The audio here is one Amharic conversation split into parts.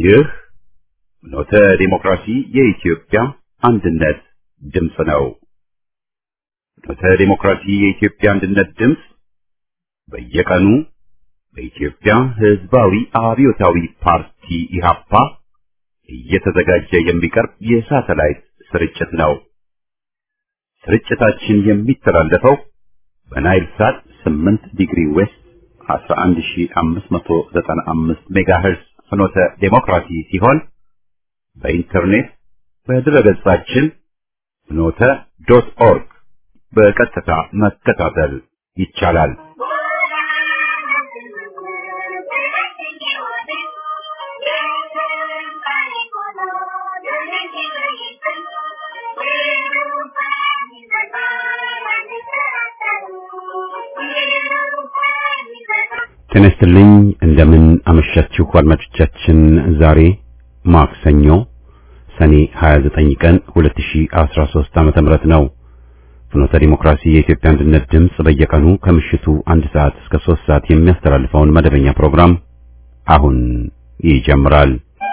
ይህ ኖተ ዲሞክራሲ የኢትዮጵያ አንድነት ድምፅ ነው። ኖተ ዲሞክራሲ የኢትዮጵያ አንድነት ድምፅ በየቀኑ በኢትዮጵያ ሕዝባዊ አብዮታዊ ፓርቲ ኢህአፓ እየተዘጋጀ የሚቀርብ የሳተላይት ስርጭት ነው። ስርጭታችን የሚተላለፈው በናይል ሳት 8 ዲግሪ ዌስት 11595 ሜጋሄርዝ ፍኖተ ዴሞክራሲ ሲሆን በኢንተርኔት በድረገጻችን ፍኖተ ዶት ኦርግ በቀጥታ መከታተል ይቻላል። ጤና ይስጥልኝ። እንደምን አመሻችሁ አድማጮቻችን። ዛሬ ማክሰኞ ሰኔ 29 ቀን 2013 ዓመተ ምህረት ነው። ፍኖተ ዲሞክራሲ የኢትዮጵያ አንድነት ድምፅ በየቀኑ ከምሽቱ አንድ ሰዓት እስከ 3 ሰዓት የሚያስተላልፈውን መደበኛ ፕሮግራም አሁን ይጀምራል።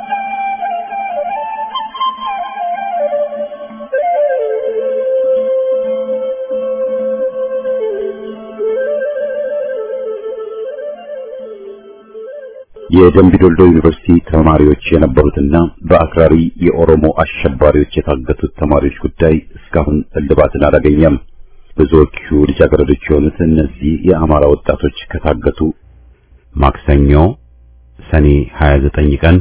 የደምቢ ዶልዶ ዩኒቨርሲቲ ተማሪዎች የነበሩትና በአክራሪ የኦሮሞ አሸባሪዎች የታገቱት ተማሪዎች ጉዳይ እስካሁን እልባትን አላገኘም። ብዙዎቹ ልጃገረዶች የሆኑት እነዚህ የአማራ ወጣቶች ከታገቱ ማክሰኞ ሰኔ 29 ቀን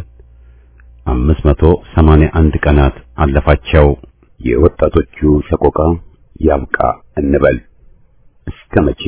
581 ቀናት አለፋቸው። የወጣቶቹ ሰቆቃ ያብቃ እንበል እስከ መቼ?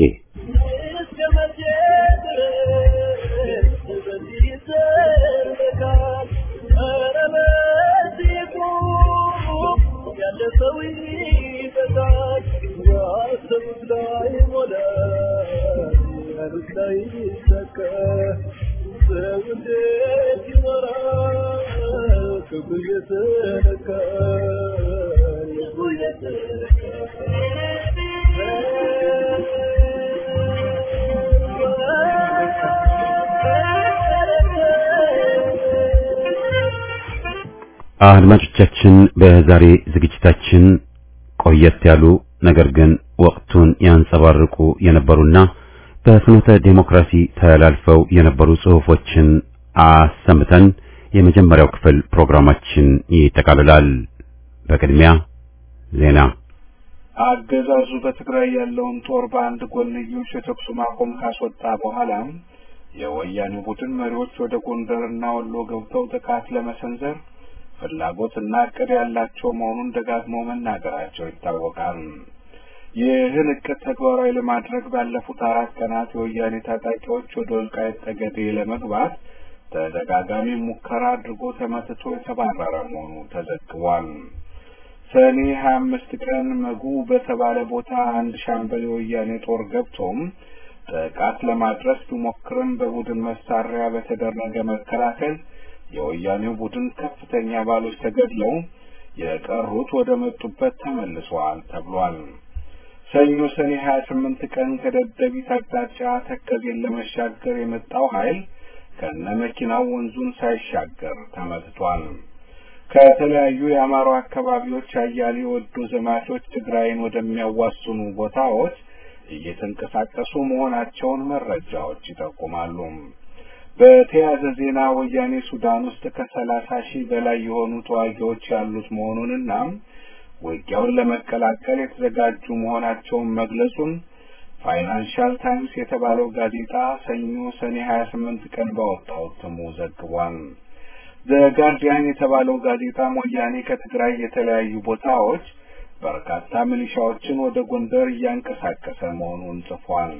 አድማጮቻችን በዛሬ ዝግጅታችን ቆየት ያሉ ነገር ግን ወቅቱን ያንጸባርቁ የነበሩና በፍኖተ ዴሞክራሲ ተላልፈው የነበሩ ጽሑፎችን አሰምተን የመጀመሪያው ክፍል ፕሮግራማችን ይጠቃልላል። በቅድሚያ ዜና። አገዛዙ በትግራይ ያለውን ጦር በአንድ ጎንዮሽ የተኩስ ማቆም ካስወጣ በኋላ የወያኔ ቡድን መሪዎች ወደ ጎንደርና ወሎ ገብተው ጥቃት ለመሰንዘር ፍላጎት እና እቅድ ያላቸው መሆኑን ደጋግመው መናገራቸው ይታወቃል። ይህን እቅድ ተግባራዊ ለማድረግ ባለፉት አራት ቀናት የወያኔ ታጣቂዎች ወደ ወልቃይት ጠገዴ ለመግባት ተደጋጋሚ ሙከራ አድርጎ ተመትቶ የተባረረ መሆኑ ተዘግቧል። ሰኔ ሀያ አምስት ቀን መጉ በተባለ ቦታ አንድ ሻምበል የወያኔ ጦር ገብቶም ጥቃት ለማድረስ ቢሞክርም በቡድን መሳሪያ በተደረገ መከላከል የወያኔው ቡድን ከፍተኛ አባሎች ተገድለው የቀሩት ወደ መጡበት ተመልሰዋል ተብሏል። ሰኞ ሰኔ ሀያ ስምንት ቀን ከደደቢት አቅጣጫ ተከዜን ለመሻገር የመጣው ኃይል ከነ መኪናው ወንዙን ሳይሻገር ተመትቷል። ከተለያዩ የአማራው አካባቢዎች አያሌ ወዶ ዘማቾች ትግራይን ወደሚያዋስኑ ቦታዎች እየተንቀሳቀሱ መሆናቸውን መረጃዎች ይጠቁማሉ። በተያያዘ ዜና ወያኔ ሱዳን ውስጥ ከሰላሳ ሺህ በላይ የሆኑ ተዋጊዎች ያሉት መሆኑንና ውጊያውን ለመቀላቀል የተዘጋጁ መሆናቸውን መግለጹን ፋይናንሻል ታይምስ የተባለው ጋዜጣ ሰኞ ሰኔ ሀያ ስምንት ቀን ባወጣው እትሙ ዘግቧል። ዘጋርዲያን የተባለው ጋዜጣም ወያኔ ከትግራይ የተለያዩ ቦታዎች በርካታ ሚሊሻዎችን ወደ ጎንደር እያንቀሳቀሰ መሆኑን ጽፏል።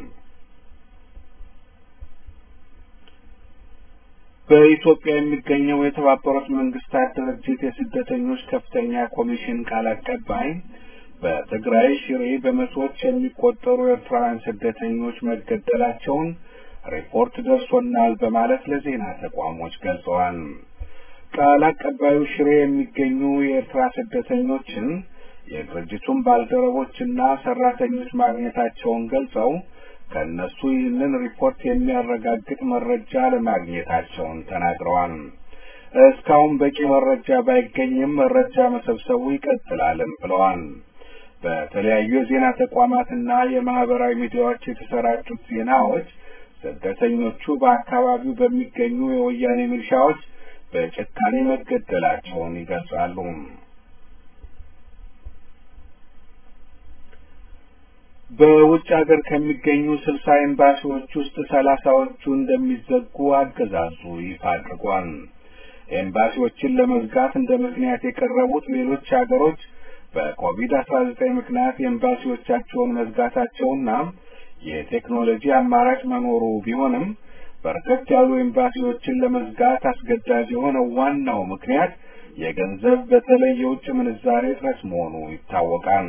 በኢትዮጵያ የሚገኘው የተባበሩት መንግስታት ድርጅት የስደተኞች ከፍተኛ ኮሚሽን ቃል አቀባይ በትግራይ ሽሬ በመቶዎች የሚቆጠሩ ኤርትራውያን ስደተኞች መገደላቸውን ሪፖርት ደርሶናል በማለት ለዜና ተቋሞች ገልጸዋል። ቃል አቀባዩ ሽሬ የሚገኙ የኤርትራ ስደተኞችን የድርጅቱን ባልደረቦችና ሰራተኞች ማግኘታቸውን ገልጸው ከእነሱ ይህንን ሪፖርት የሚያረጋግጥ መረጃ ለማግኘታቸውን ተናግረዋል። እስካሁን በቂ መረጃ ባይገኝም መረጃ መሰብሰቡ ይቀጥላልም ብለዋል። በተለያዩ የዜና ተቋማትና የማህበራዊ ሚዲያዎች የተሰራጩት ዜናዎች ስደተኞቹ በአካባቢው በሚገኙ የወያኔ ሚሊሻዎች በጭካኔ መገደላቸውን ይገልጻሉ። በውጭ ሀገር ከሚገኙ ስልሳ ኤምባሲዎች ውስጥ ሰላሳዎቹ እንደሚዘጉ አገዛዙ ይፋ አድርጓል። ኤምባሲዎችን ለመዝጋት እንደ ምክንያት የቀረቡት ሌሎች ሀገሮች በኮቪድ አስራ ዘጠኝ ምክንያት ኤምባሲዎቻቸውን መዝጋታቸውና የቴክኖሎጂ አማራጭ መኖሩ ቢሆንም በርከት ያሉ ኤምባሲዎችን ለመዝጋት አስገዳጅ የሆነው ዋናው ምክንያት የገንዘብ በተለይ የውጭ ምንዛሬ እጥረት መሆኑ ይታወቃል።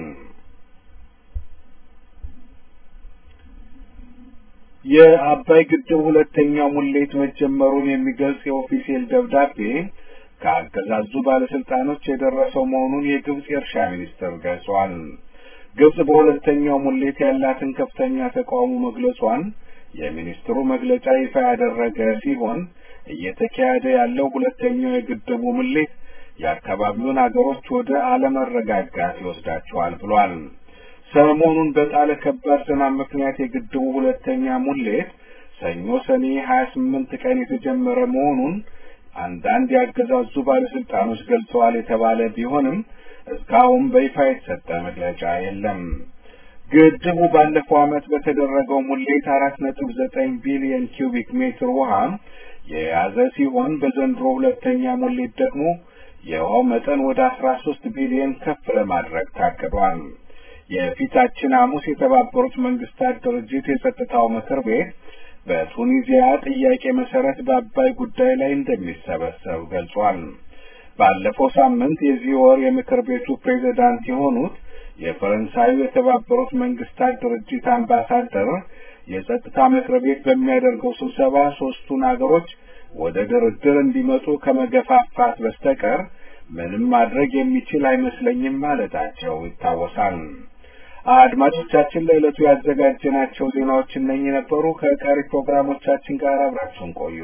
የአባይ ግድብ ሁለተኛው ሙሌት መጀመሩን የሚገልጽ የኦፊሴል ደብዳቤ ከአገዛዙ ባለስልጣኖች የደረሰው መሆኑን የግብጽ የእርሻ ሚኒስትር ገልጿል። ግብጽ በሁለተኛው ሙሌት ያላትን ከፍተኛ ተቃውሞ መግለጿን የሚኒስትሩ መግለጫ ይፋ ያደረገ ሲሆን እየተካሄደ ያለው ሁለተኛው የግድቡ ሙሌት የአካባቢውን አገሮች ወደ አለመረጋጋት ይወስዳቸዋል ብሏል። ሰሞኑን በጣለ ከባድ ዝናብ ምክንያት የግድቡ ሁለተኛ ሙሌት ሰኞ ሰኔ ሀያ ስምንት ቀን የተጀመረ መሆኑን አንዳንድ ያገዛዙ ባለስልጣኖች ገልጸዋል የተባለ ቢሆንም እስካሁን በይፋ የተሰጠ መግለጫ የለም። ግድቡ ባለፈው ዓመት በተደረገው ሙሌት አራት ነጥብ ዘጠኝ ቢሊዮን ኪዩቢክ ሜትር ውሃ የያዘ ሲሆን በዘንድሮ ሁለተኛ ሙሌት ደግሞ የውሃው መጠን ወደ አስራ ሶስት ቢሊዮን ከፍ ለማድረግ ታቅዷል። የፊታችን ሐሙስ የተባበሩት መንግስታት ድርጅት የጸጥታው ምክር ቤት በቱኒዚያ ጥያቄ መሰረት በአባይ ጉዳይ ላይ እንደሚሰበሰብ ገልጿል። ባለፈው ሳምንት የዚህ ወር የምክር ቤቱ ፕሬዝዳንት የሆኑት የፈረንሳዩ የተባበሩት መንግስታት ድርጅት አምባሳደር የጸጥታ ምክር ቤት በሚያደርገው ስብሰባ ሶስቱን አገሮች ወደ ድርድር እንዲመጡ ከመገፋፋት በስተቀር ምንም ማድረግ የሚችል አይመስለኝም ማለታቸው ይታወሳል። አድማጮቻችን ለዕለቱ ያዘጋጀናቸው ዜናዎች እነኚህ ነበሩ። ከቀሪ ፕሮግራሞቻችን ጋር አብራችሁን ቆዩ።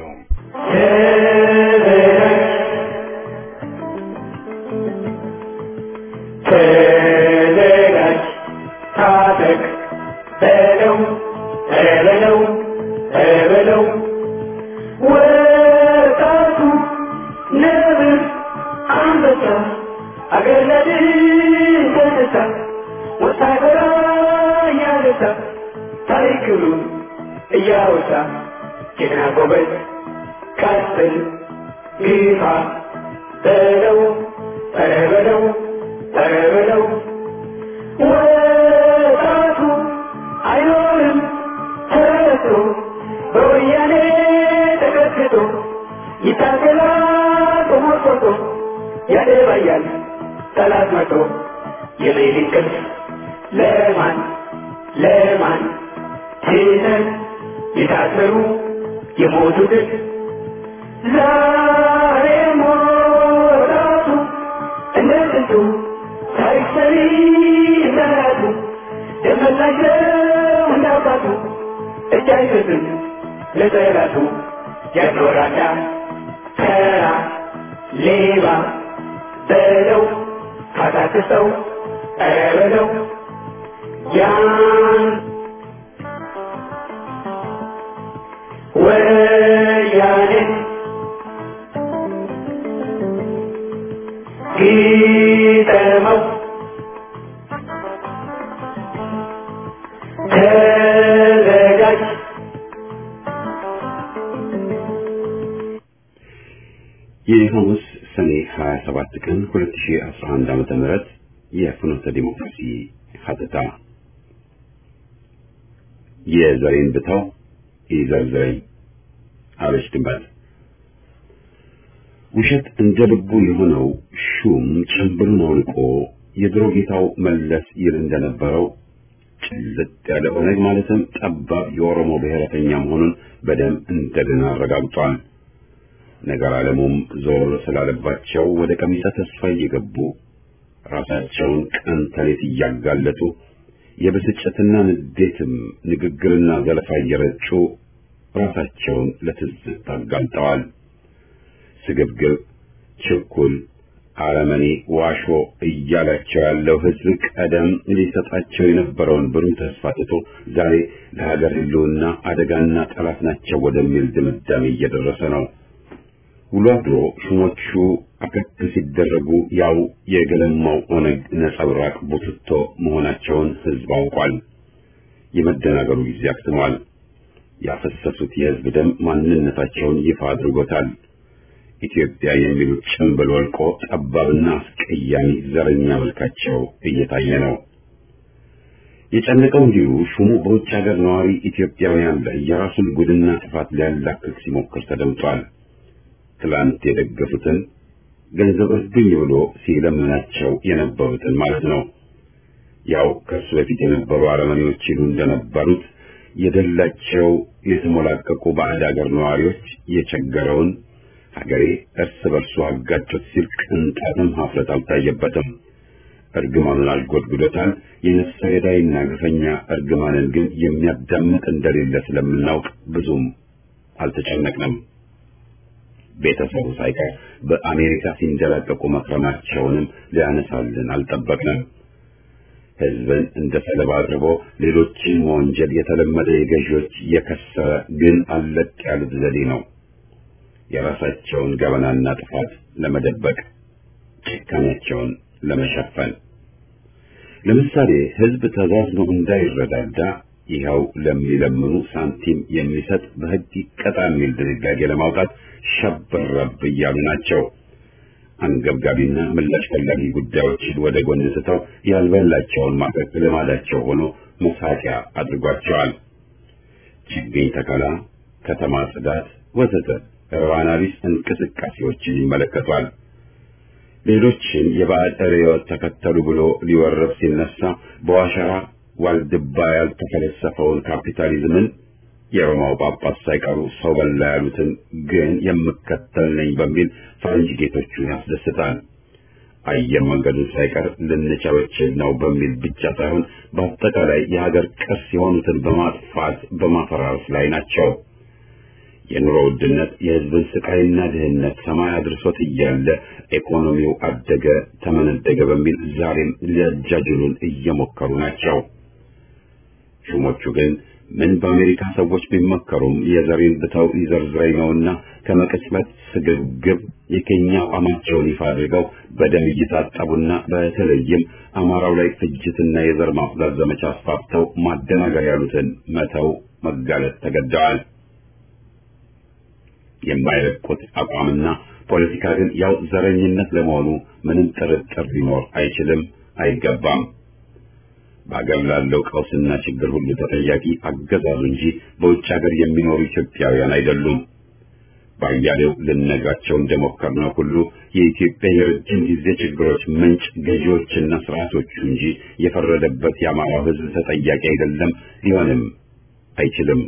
ተዘጋጅ፣ ታጠቅ፣ በለው በለው በለው ወጣቱ ነብር አንበሳ አገር ለድል ተነሳ ወታደራ እያነሳ ታሪክሉን እያወሳ ጀግና ጎበዝ ቀጥል ግፋ በለው ኧረ በለው ኧረ በለው ወጣቱ አይኖርም ተረቶ በወያኔ ተቀጥቅጦ ይታገላል በሞርቆቶ ያደባያል ጠላት መቶ የሌሊት ቅልፍ ለማን ለማን ትተን የታሰሩ የሞቱትን ዛሬ ሞራቱ እንደ ጥንቱ ታሪክ ሰሪ እንደራቱ ደመላቸው እንዳባቱ እጅ አይሰጥም ለጠላቱ ያኖራዳ ተራ ሌባ በለው ካታክሰው ኧረ በለው ያን ወያኔ ግጠመው ተዘጋጅ የሐሙስ ሰኔ 27 ቀን 2011 ዓመተ ምህረት የፍኖተ ዲሞክራሲ ሀተታ የዘሬን ብተው ይዘርዝረኝ አበሽ ድንባት ውሸት እንደ ልቡ የሆነው ሹም ጭንብሉን አውልቆ የድሮ ጌታው መለስ ይል እንደነበረው ጭልጥ ያለ ኦነግ ማለትም ጠባብ የኦሮሞ ብሔረተኛ መሆኑን በደም እንደገና አረጋግጧል። ነገር ዓለሙም ዞር ስላለባቸው ወደ ቀሚሰ ተስፋ እየገቡ ራሳቸውን ቀን ተሌት እያጋለጡ የብስጭትና ንዴትም ንግግርና ዘለፋ እየረጩ ራሳቸውን ለትዝብት አጋልጠዋል። ስግብግብ ችኩል፣ አረመኔ፣ ዋሾ እያላቸው ያለው ህዝብ ቀደም ሊሰጣቸው የነበረውን ብሩህ ተስፋ ትቶ ዛሬ ለሀገር ህልውና አደጋና ጠላት ናቸው ወደሚል ድምዳሜ እየደረሰ ነው። ውሎ አድሮ ሹሞቹ አከክ ሲደረጉ ያው የገለማው ኦነግ ነጸብራቅ ቡትቶ መሆናቸውን ህዝብ አውቋል። የመደናገሩ ጊዜ አክትሟል። ያፈሰሱት የህዝብ ደም ማንነታቸውን ይፋ አድርጎታል። ኢትዮጵያ የሚሉት ጭንብል ወልቆ ጠባብና አስቀያሚ ዘረኛ መልካቸው እየታየ ነው። የጨነቀው እንዲሁ ሹሙ በውጭ ሀገር ነዋሪ ኢትዮጵያውያን ላይ የራሱን ጉድና ጥፋት ሊያላክክ ሲሞክር ተደምጧል። ትላንት የደገፉትን ገንዘብ እርዱኝ ብሎ ሲለምናቸው የነበሩትን ማለት ነው። ያው ከሱ በፊት የነበሩ አረመኔዎች ይሉ እንደነበሩት የደላቸው የተሞላቀቁ ባዕድ ሀገር ነዋሪዎች የቸገረውን ሀገሬ እርስ በርሱ አጋጮት ሲል ቅንጣትም ሀፍረት አልታየበትም። እርግማኑን አልጎድጉዶታል። የነፍሰ ገዳይና ግፈኛ እርግማንን ግን የሚያዳምጥ እንደሌለ ስለምናውቅ ብዙም አልተጨነቅንም። ቤተሰቡ ሳይቀር በአሜሪካ ሲንደላቀቁ መክረማቸውንም ሊያነሳልን አልጠበቅንም። ህዝብን እንደ ሰለባ አድርጎ ሌሎችን መወንጀል የተለመደ የገዢዎች የከሰረ ግን አለቅ ያሉት ዘዴ ነው። የራሳቸውን ገበናና ጥፋት ለመደበቅ ጭካኔያቸውን ለመሸፈን። ለምሳሌ ህዝብ ተዛዝኖ እንዳይረዳዳ ይኸው ለሚለምኑ ሳንቲም የሚሰጥ በህግ ይቀጣ የሚል ድንጋጌ ለማውጣት ሸበረብ እያሉ ናቸው። አንገብጋቢና ምላሽ ፈላጊ ጉዳዮችን ወደ ጎን ስተው ያልበላቸውን ማቀቅ ልማዳቸው ሆኖ መሳቂያ አድርጓቸዋል። ችግኝ ተከላ፣ ከተማ ጽዳት፣ ወዘተ ርባና ቢስ እንቅስቃሴዎችን ይመለከቷል። ሌሎችን የባዕድ ርዕዮት ተከተሉ ብሎ ሊወረብ ሲነሳ በዋሸራ ዋልድባ ያልተፈለሰፈውን ካፒታሊዝምን የሮማው ጳጳስ ሳይቀሩ ሰው በላ ያሉትን ግን የምከተል ነኝ በሚል ፈረንጅ ጌቶቹን ያስደስታል። አየር መንገዱን ሳይቀር ልንቸበችል ነው በሚል ብቻ ሳይሆን በአጠቃላይ የሀገር ቅርስ የሆኑትን በማጥፋት በማፈራረስ ላይ ናቸው። የኑሮ ውድነት የሕዝብን ስቃይና ድህነት ሰማይ አድርሶት እያለ ኢኮኖሚው አደገ ተመነደገ በሚል ዛሬም ሊያጃጅሉን እየሞከሩ ናቸው። ሹሞቹ ግን ምን በአሜሪካ ሰዎች ቢመከሩም የዘሬን ብተው ይዘርዝረኝ ነውና ከመቅጽበት ስግብግብ የኬኛ አቋማቸውን ይፋ አድርገው በደም እየታጠቡና በተለይም አማራው ላይ ፍጅትና የዘር ማጽዳት ዘመቻ አስፋፍተው ማደናገር ያሉትን መተው መጋለጥ ተገደዋል። የማይለቁት አቋምና ፖለቲካ ግን ያው ዘረኝነት ለመሆኑ ምንም ጥርጥር ሊኖር አይችልም፣ አይገባም። በአገር ላለው ቀውስና ችግር ሁሉ ተጠያቂ አገዛዙ እንጂ በውጭ ሀገር የሚኖሩ ኢትዮጵያውያን አይደሉም። ባያሌው ልነግራቸው እንደሞከርነው ሁሉ የኢትዮጵያ የረጅም ጊዜ ችግሮች ምንጭ ገዢዎችና ስርዓቶቹ እንጂ የፈረደበት የአማራው ሕዝብ ተጠያቂ አይደለም፣ ሊሆንም አይችልም።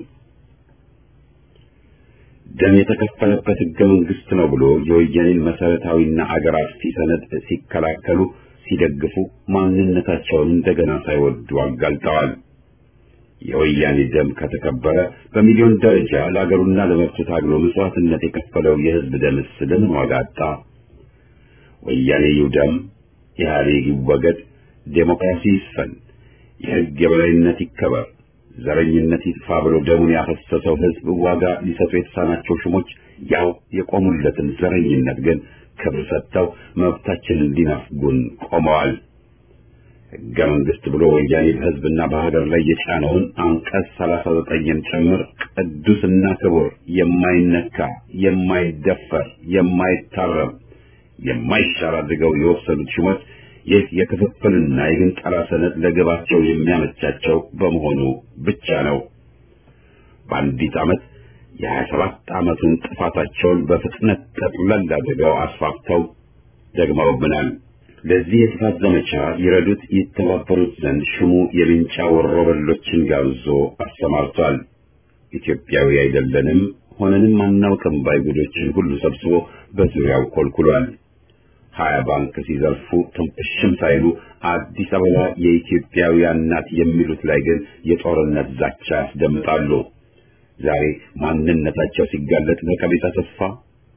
ደም የተከፈለበት ሕገ መንግስት ነው ብሎ የወያኔን መሰረታዊና አገር አጥፊ ሰነድ ሲከላከሉ ሲደግፉ ማንነታቸውን እንደገና ሳይወዱ አጋልጠዋል። የወያኔ ደም ከተከበረ በሚሊዮን ደረጃ ለአገሩና ለመብቱ ታግሎ መስዋዕትነት የከፈለው የህዝብ ደምስ ለምን ዋጋ አጣ? ወያኔ ይውደም፣ ኢህአዴግ ይወገድ፣ ዴሞክራሲ ይስፈን፣ የህግ የበላይነት ይከበር፣ ዘረኝነት ይጥፋ ብሎ ደሙን ያፈሰሰው ህዝብ ዋጋ ሊሰጡ የተሳናቸው ሹሞች ያው የቆሙለትን ዘረኝነት ግን ክብር ሰጥተው መብታችንን ሊነፍጉን ቆመዋል። ህገ መንግስት ብሎ ወያኔ በህዝብና በሀገር ላይ የጫነውን አንቀጽ ሰላሳ ዘጠኝን ጭምር ቅዱስና ክቡር የማይነካ የማይደፈር የማይታረም የማይሻር አድርገው የወሰዱት ሹመት ይህ የክፍፍልና የግንጠላ ሰነድ ለግባቸው የሚያመቻቸው በመሆኑ ብቻ ነው። በአንዲት ዓመት የሀያ ሰባት ዓመቱን ጥፋታቸውን በፍጥነት ጠቅለል አድርገው አስፋፍተው ደግመውብናል። ለዚህ የጥፋት ዘመቻ ይረዱት ይተባበሩት ዘንድ ሹሙ የልንጫ ወሮበሎችን ጋብዞ አሰማርቷል። ኢትዮጵያዊ አይደለንም ሆነንም አናውቅም ባይጉዶችን ሁሉ ሰብስቦ በዙሪያው ኮልኩሏል። ሀያ ባንክ ሲዘርፉ ትንፍሽም ሳይሉ አዲስ አበባ የኢትዮጵያውያን ናት የሚሉት ላይ ግን የጦርነት ዛቻ ያስደምጣሉ። ዛሬ ማንነታቸው ሲጋለጥ በቀቢጸ ተስፋ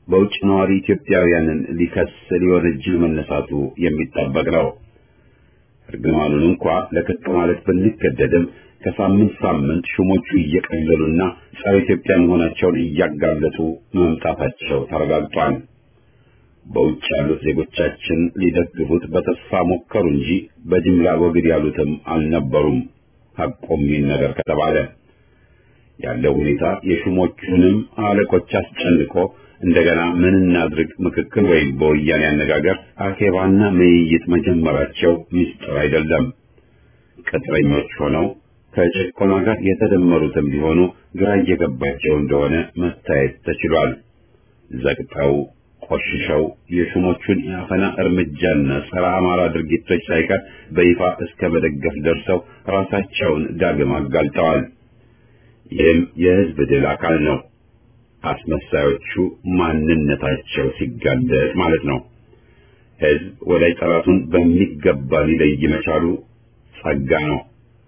በውጭ ነዋሪ ኢትዮጵያውያንን ሊከስ ሊወነጅል መነሳቱ የሚጠበቅ ነው። እርግማኑን እንኳ ለክቅ ማለት ብንገደድም ከሳምንት ሳምንት ሹሞቹ እየቀለሉና ጸረ ኢትዮጵያ መሆናቸውን እያጋለጡ መምጣታቸው ተረጋግጧል። በውጭ ያሉት ዜጎቻችን ሊደግፉት በተስፋ ሞከሩ እንጂ በጅምላ ወግድ ያሉትም አልነበሩም። ሐቆም ይህን ነገር ከተባለ ያለው ሁኔታ የሹሞቹንም አለቆች አስጨንቆ እንደገና ምን እናድርግ ምክክር ወይም በወያኔ አነጋገር አኬባና ምይይጥ መጀመራቸው ምስጢር አይደለም። ቅጥረኞች ሆነው ከጭቆና ጋር የተደመሩትም ቢሆኑ ግራ እየገባቸው እንደሆነ መታየት ተችሏል። ዘግጠው ቆሽሸው የሹሞቹን የአፈና እርምጃና ጸረ አማራ ድርጊቶች ሳይቀር በይፋ እስከ መደገፍ ደርሰው ራሳቸውን ዳግም አጋልጠዋል። ይህም የሕዝብ ድል አካል ነው። አስመሳዮቹ ማንነታቸው ሲጋለጥ ማለት ነው። ሕዝብ ወዳጅ ጠላቱን በሚገባ ሊለይ መቻሉ ጸጋ ነው።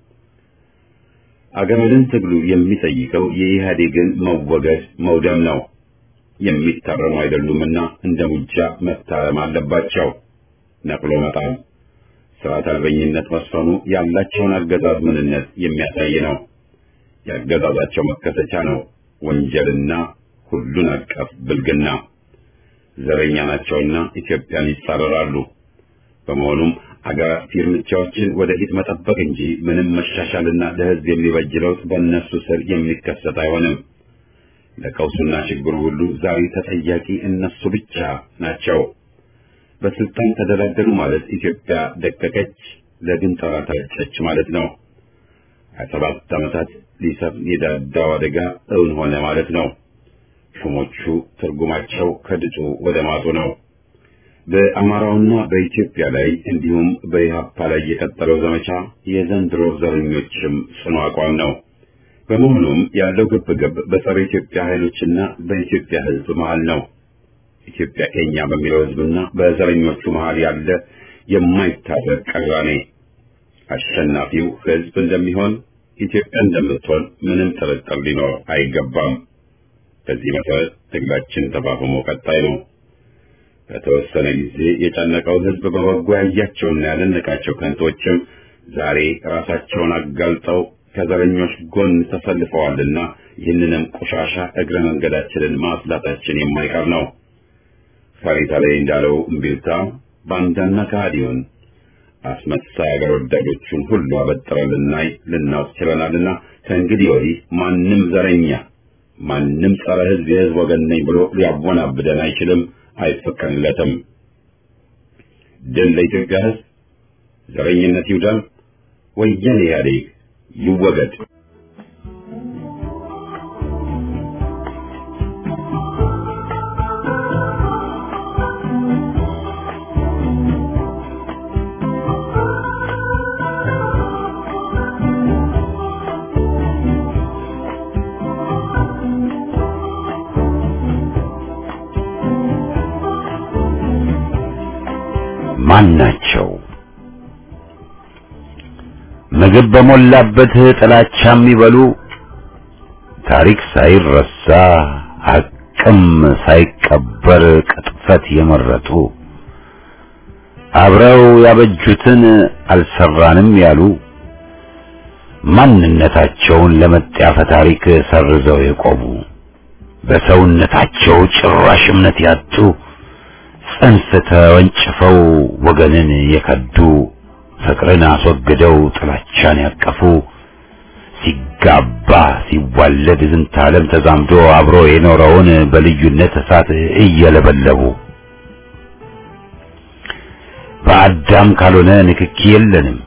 አገመድን ትግሉ የሚጠይቀው የኢህአዴግን መወገድ መውደም ነው። የሚታረሙ አይደሉምና እንደ ሙጃ መታረም አለባቸው። ነቅሎ መጣል፣ ስርዓት አልበኝነት መስፈኑ ያላቸውን አገዛዝ ምንነት የሚያሳይ ነው። የአገዛዛቸው መከሰቻ ነው ወንጀልና ሁሉን አቀፍ ብልግና። ዘረኛ ናቸውና ኢትዮጵያን ይጻረራሉ። በመሆኑም አገር አጥፊ እርምጃዎችን ወደፊት መጠበቅ እንጂ ምንም መሻሻልና ለሕዝብ የሚበጅ ለውጥ በእነሱ ስር የሚከሰት አይሆንም። ለቀውሱና ችግሩ ሁሉ ዛሬ ተጠያቂ እነሱ ብቻ ናቸው። በስልጣን ተደላደሉ ማለት ኢትዮጵያ ደቀቀች፣ ለግንጠራ ተረጨች ማለት ነው። ሀያ ሰባት ዓመታት ሊሰፍን የዳዳው አደጋ እውን ሆነ ማለት ነው። ሹሞቹ ትርጉማቸው ከድጡ ወደ ማጡ ነው። በአማራውና በኢትዮጵያ ላይ እንዲሁም በኢህአፓ ላይ የቀጠለው ዘመቻ የዘንድሮ ዘረኞችም ጽኑ አቋም ነው። በመሆኑም ያለው ግብግብ በጸረ ኢትዮጵያ ኃይሎችና በኢትዮጵያ ሕዝብ መሃል ነው። ኢትዮጵያ ከኛ በሚለው ሕዝብና በዘረኞቹ መሃል ያለ የማይታረቅ ቅራኔ አሸናፊው ሕዝብ እንደሚሆን ኢትዮጵያ እንደምትሆን ምንም ጥርጥር ሊኖር አይገባም። በዚህ መሰረት ትግላችን ተፋፍሞ ቀጣይ ነው። በተወሰነ ጊዜ የጨነቀውን ሕዝብ በበጎ ያያቸውና ያደነቃቸው ከንቶችም ዛሬ ራሳቸውን አጋልጠው ከዘረኞች ጎን ተሰልፈዋልና ይህንንም ቆሻሻ እግረ መንገዳችንን ማስላታችን የማይቀር ነው። ፈሪታ ላይ እንዳለው እምቢልታ ባንዳና ከሃዲውን አስመሳይ አገር ወዳዶቹን ሁሉ አበጥረን ልናይ ልናውቅ ችለናልና ከእንግዲህ ወዲህ ማንም ዘረኛ ማንም ጸረ ሕዝብ የሕዝብ ወገን ነኝ ብሎ ሊያወናብደን አይችልም፣ አይፈቀድለትም። ድል ለኢትዮጵያ ሕዝብ፣ ዘረኝነት ይውደም፣ ወያኔ ኢህአዴግ ይወገድ። ማን ናቸው? ምግብ በሞላበት ጥላቻ የሚበሉ ታሪክ ሳይረሳ ሐቅም ሳይቀበር ቅጥፈት የመረጡ አብረው ያበጁትን አልሰራንም ያሉ ማንነታቸውን ለመጣፈ ታሪክ ሰርዘው የቆሙ በሰውነታቸው ጭራሽ እምነት ያጡ ጽንፍ ተወንጭፈው ወገንን የከዱ ፍቅርን አስወግደው ጥላቻን ያቀፉ ሲጋባ ሲዋለድ ዝንተ ዓለም ተዛምዶ አብሮ የኖረውን በልዩነት እሳት እየለበለቡ በአዳም ካልሆነ ንክኪ የለንም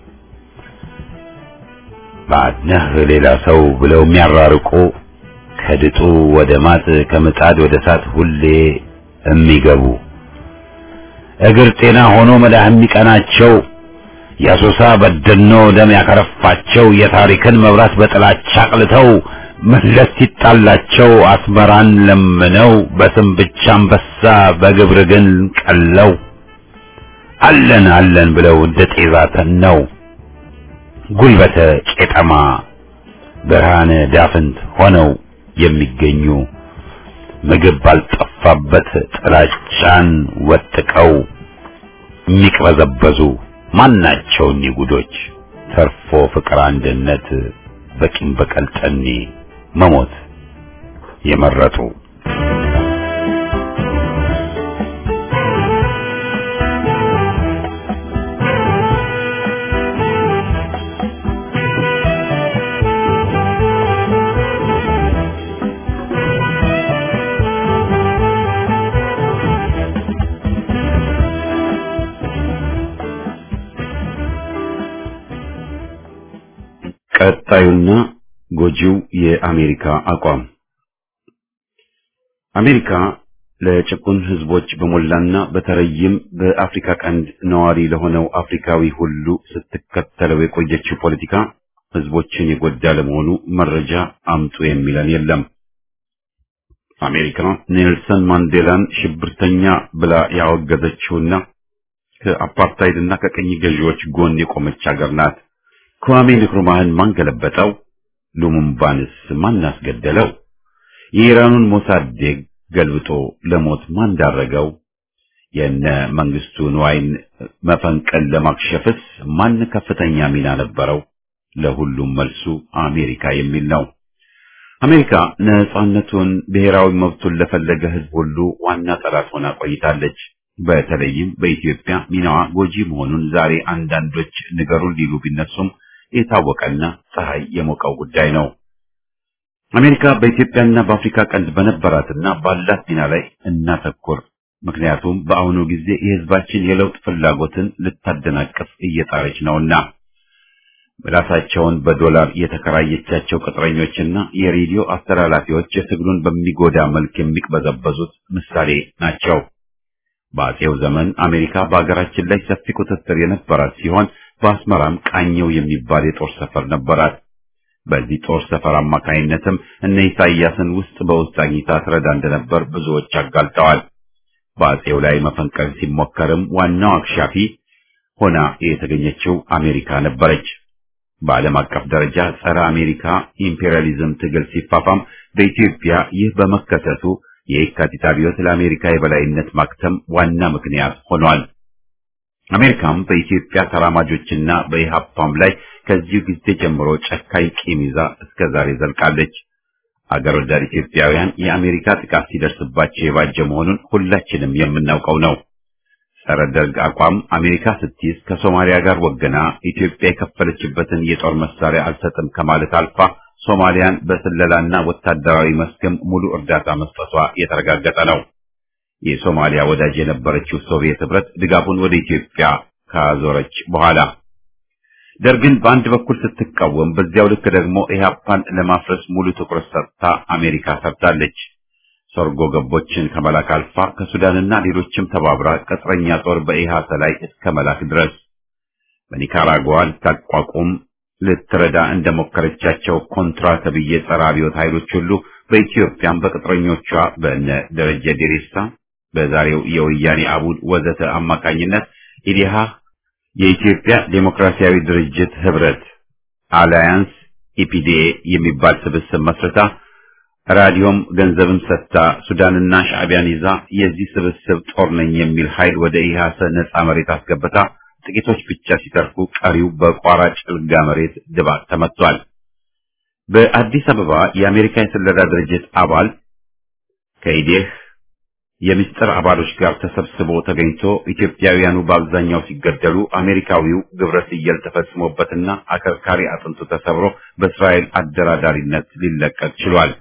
ባድነህ ሌላ ሰው ብለው የሚያራርቁ ከድጡ ወደ ማጥ ከምጣድ ወደ እሳት ሁሌ የሚገቡ እግር ጤና ሆኖ መዳህ የሚቀናቸው የአሶሳ በደኖ ደም ያከረፋቸው የታሪክን መብራት በጥላቻ አቅልተው መለስ ሲጣላቸው አስመራን ለምነው በስም ብቻ አንበሳ በግብር ግን ቀለው አለን አለን ብለው እንደ ጤዛ ተነው ጉልበተ ቄጠማ ብርሃነ ዳፍንት ሆነው የሚገኙ ምግብ ባልጠፋ በተደፋበት ጥላቻን ወጥቀው የሚቅበዘበዙ ማናቸው እኒህ ጉዶች ተርፎ ፍቅር አንድነት በቂም በቀል ጠኔ መሞት የመረጡ ቀጣዩና ጎጂው የአሜሪካ አቋም አሜሪካ ለጭቁን ህዝቦች በሞላና በተለይም በአፍሪካ ቀንድ ነዋሪ ለሆነው አፍሪካዊ ሁሉ ስትከተለው የቆየችው ፖለቲካ ህዝቦችን የጎዳ ለመሆኑ መረጃ አምጡ የሚለን የለም። አሜሪካ ኔልሰን ማንዴላን ሽብርተኛ ብላ ያወገዘችውና ከአፓርታይድና ከቀኝ ገዢዎች ጎን የቆመች ሀገር ናት። kwame ንክሩማህን ማን ገለበጠው? ሉሙምባንስ ማን አስገደለው? የኢራኑን ሞሳዴግ ገልብጦ ለሞት ማን ዳረገው? የነ መንግስቱ ንዋይን መፈንቀል ለማክሸፍስ ማን ከፍተኛ ሚና ነበረው? ለሁሉም መልሱ አሜሪካ የሚል ነው። አሜሪካ ነጻነቱን፣ ብሔራዊ መብቱን ለፈለገ ህዝብ ሁሉ ዋና ጠላት ሆና ቆይታለች። በተለይም በኢትዮጵያ ሚናዋ ጎጂ መሆኑን ዛሬ አንዳንዶች ንገሩን ሊሉ ቢነሱም የታወቀና ፀሐይ የሞቀው ጉዳይ ነው። አሜሪካ በኢትዮጵያና በአፍሪካ ቀንድ በነበራትና ባላት ሚና ላይ እናተኩር። ምክንያቱም በአሁኑ ጊዜ የህዝባችን የለውጥ ፍላጎትን ልታደናቅፍ እየጣረች ነውና። ራሳቸውን በዶላር የተከራየቻቸው ቅጥረኞችና የሬዲዮ አስተላላፊዎች የትግሉን በሚጎዳ መልክ የሚቅበዘበዙት ምሳሌ ናቸው። በአጼው ዘመን አሜሪካ በሀገራችን ላይ ሰፊ ቁጥጥር የነበራት ሲሆን በአስመራም ቃኘው የሚባል የጦር ሰፈር ነበራት። በዚህ ጦር ሰፈር አማካይነትም እነ ኢሳያስን ውስጥ በውስጥ አግኝታ ትረዳ እንደነበር ብዙዎች አጋልጠዋል። በአጼው ላይ መፈንቀል ሲሞከርም ዋናው አክሻፊ ሆና የተገኘችው አሜሪካ ነበረች። በዓለም አቀፍ ደረጃ ጸረ አሜሪካ ኢምፔሪያሊዝም ትግል ሲፋፋም በኢትዮጵያ ይህ በመከሰቱ የየካቲት አብዮት ለአሜሪካ የበላይነት ማክተም ዋና ምክንያት ሆኗል። አሜሪካም በኢትዮጵያ ተራማጆችና በኢሃፓም ላይ ከዚሁ ጊዜ ጀምሮ ጨካኝ ቂም ይዛ እስከ ዛሬ ዘልቃለች። አገር ወዳድ ኢትዮጵያውያን የአሜሪካ ጥቃት ሲደርስባቸው የባጀ መሆኑን ሁላችንም የምናውቀው ነው። ጸረ ደርግ አቋም አሜሪካ ስትይዝ ከሶማሊያ ጋር ወገና ኢትዮጵያ የከፈለችበትን የጦር መሳሪያ አልሰጥም ከማለት አልፋ ሶማሊያን በስለላና ወታደራዊ መስክም ሙሉ እርዳታ መስጠቷ የተረጋገጠ ነው። የሶማሊያ ወዳጅ የነበረችው ሶቪየት ህብረት ድጋፉን ወደ ኢትዮጵያ ካዞረች በኋላ ደርግን በአንድ በኩል ስትቃወም፣ በዚያው ልክ ደግሞ ኢህአፓን ለማፍረስ ሙሉ ትኩረት ሰጥታ አሜሪካ ሰርታለች። ሰርጎ ገቦችን ከመላክ አልፋ ከሱዳንና ሌሎችም ተባብራ ቅጥረኛ ጦር በኢሃሰ ላይ እስከ መላክ ድረስ በኒካራጓ ልታቋቁም ልትረዳ እንደሞከረቻቸው ኮንትራ ተብዬ ጸረ አብዮት ኃይሎች ሁሉ በኢትዮጵያም በቅጥረኞቿ በእነ ደረጀ ዴሬሳ በዛሬው የወያኔ አቡድ ወዘተ አማካኝነት ኢዲሃ የኢትዮጵያ ዴሞክራሲያዊ ድርጅት ህብረት አላያንስ ኢፒዲኤ የሚባል ስብስብ መስርታ ራዲዮም ገንዘብም ሰጥታ ሱዳንና ሻዕቢያን ይዛ የዚህ ስብስብ ጦር ነኝ የሚል ኃይል ወደ ኢሃሰ ነጻ መሬት አስገብታ ጥቂቶች ብቻ ሲተርፉ ቀሪው በቋራ ጭልጋ መሬት ድባቅ ተመቷል። በአዲስ አበባ የአሜሪካ የስለላ ድርጅት አባል ከኢዴህ የምስጢር አባሎች ጋር ተሰብስቦ ተገኝቶ ኢትዮጵያውያኑ በአብዛኛው ሲገደሉ አሜሪካዊው ግብረ ስየል ተፈጽሞበትና አከርካሪ አጥንቱ ተሰብሮ በእስራኤል አደራዳሪነት ሊለቀቅ ችሏል።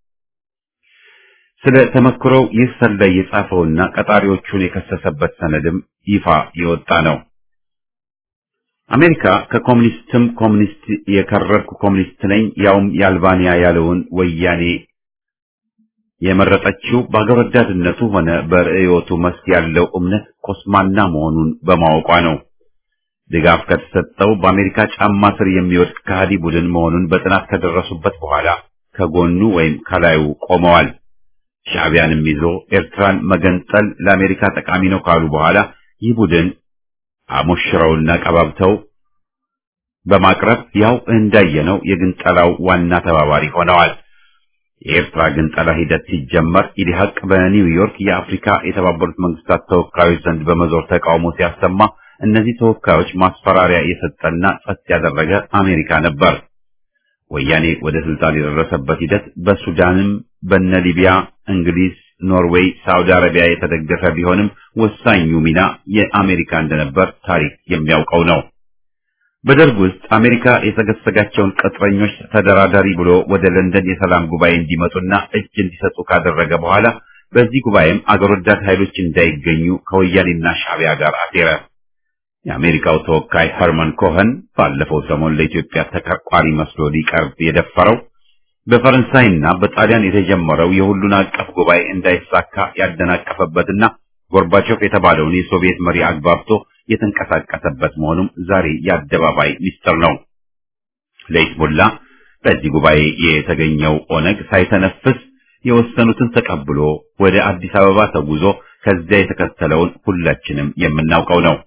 ስለ ተመክሮው ይህ ሰላይ የጻፈውና ቀጣሪዎቹን የከሰሰበት ሰነድም ይፋ የወጣ ነው። አሜሪካ ከኮሙኒስትም ኮሙኒስት የከረርኩ ኮሙኒስት ነኝ ያውም የአልባንያ ያለውን ወያኔ የመረጠችው በአገር ወዳድነቱ ሆነ በርዕዮቱ መስክ ያለው እምነት ኮስማና መሆኑን በማወቋ ነው። ድጋፍ ከተሰጠው በአሜሪካ ጫማ ስር የሚወድቅ ከሃዲ ቡድን መሆኑን በጥናት ከደረሱበት በኋላ ከጎኑ ወይም ከላዩ ቆመዋል። ሻዕቢያንም ይዞ ኤርትራን መገንጠል ለአሜሪካ ጠቃሚ ነው ካሉ በኋላ ይህ ቡድን አሞሽረውና ቀባብተው በማቅረብ ያው እንዳየነው የግንጠላው ዋና ተባባሪ ሆነዋል። የኤርትራ ግንጠላ ሂደት ሲጀመር ኢዲሀቅ በኒውዮርክ የአፍሪካ የተባበሩት መንግስታት ተወካዮች ዘንድ በመዞር ተቃውሞ ሲያሰማ እነዚህ ተወካዮች ማስፈራሪያ የሰጠና ጸጥ ያደረገ አሜሪካ ነበር። ወያኔ ወደ ስልጣን የደረሰበት ሂደት በሱዳንም በነ ሊቢያ፣ እንግሊዝ፣ ኖርዌይ፣ ሳውዲ አረቢያ የተደገፈ ቢሆንም ወሳኙ ሚና የአሜሪካ እንደነበር ታሪክ የሚያውቀው ነው። በደርግ ውስጥ አሜሪካ የሰገሰጋቸውን ቅጥረኞች ተደራዳሪ ብሎ ወደ ለንደን የሰላም ጉባኤ እንዲመጡና እጅ እንዲሰጡ ካደረገ በኋላ በዚህ ጉባኤም አገር ወዳድ ኃይሎች እንዳይገኙ ከወያኔና ሻዕቢያ ጋር አሴረ። የአሜሪካው ተወካይ ኸርመን ኮኸን ባለፈው ሰሞን ለኢትዮጵያ ተከርቋሪ መስሎ ሊቀርብ የደፈረው በፈረንሳይና በጣሊያን የተጀመረው የሁሉን አቀፍ ጉባኤ እንዳይሳካ ያደናቀፈበትና ጎርባቾቭ የተባለውን የሶቪየት መሪ አግባብቶ የተንቀሳቀሰበት መሆኑም ዛሬ የአደባባይ ሚስጥር ነው። ለሂዝቦላ በዚህ ጉባኤ የተገኘው ኦነግ ሳይተነፍስ የወሰኑትን ተቀብሎ ወደ አዲስ አበባ ተጉዞ ከዚያ የተከተለውን ሁላችንም የምናውቀው ነው።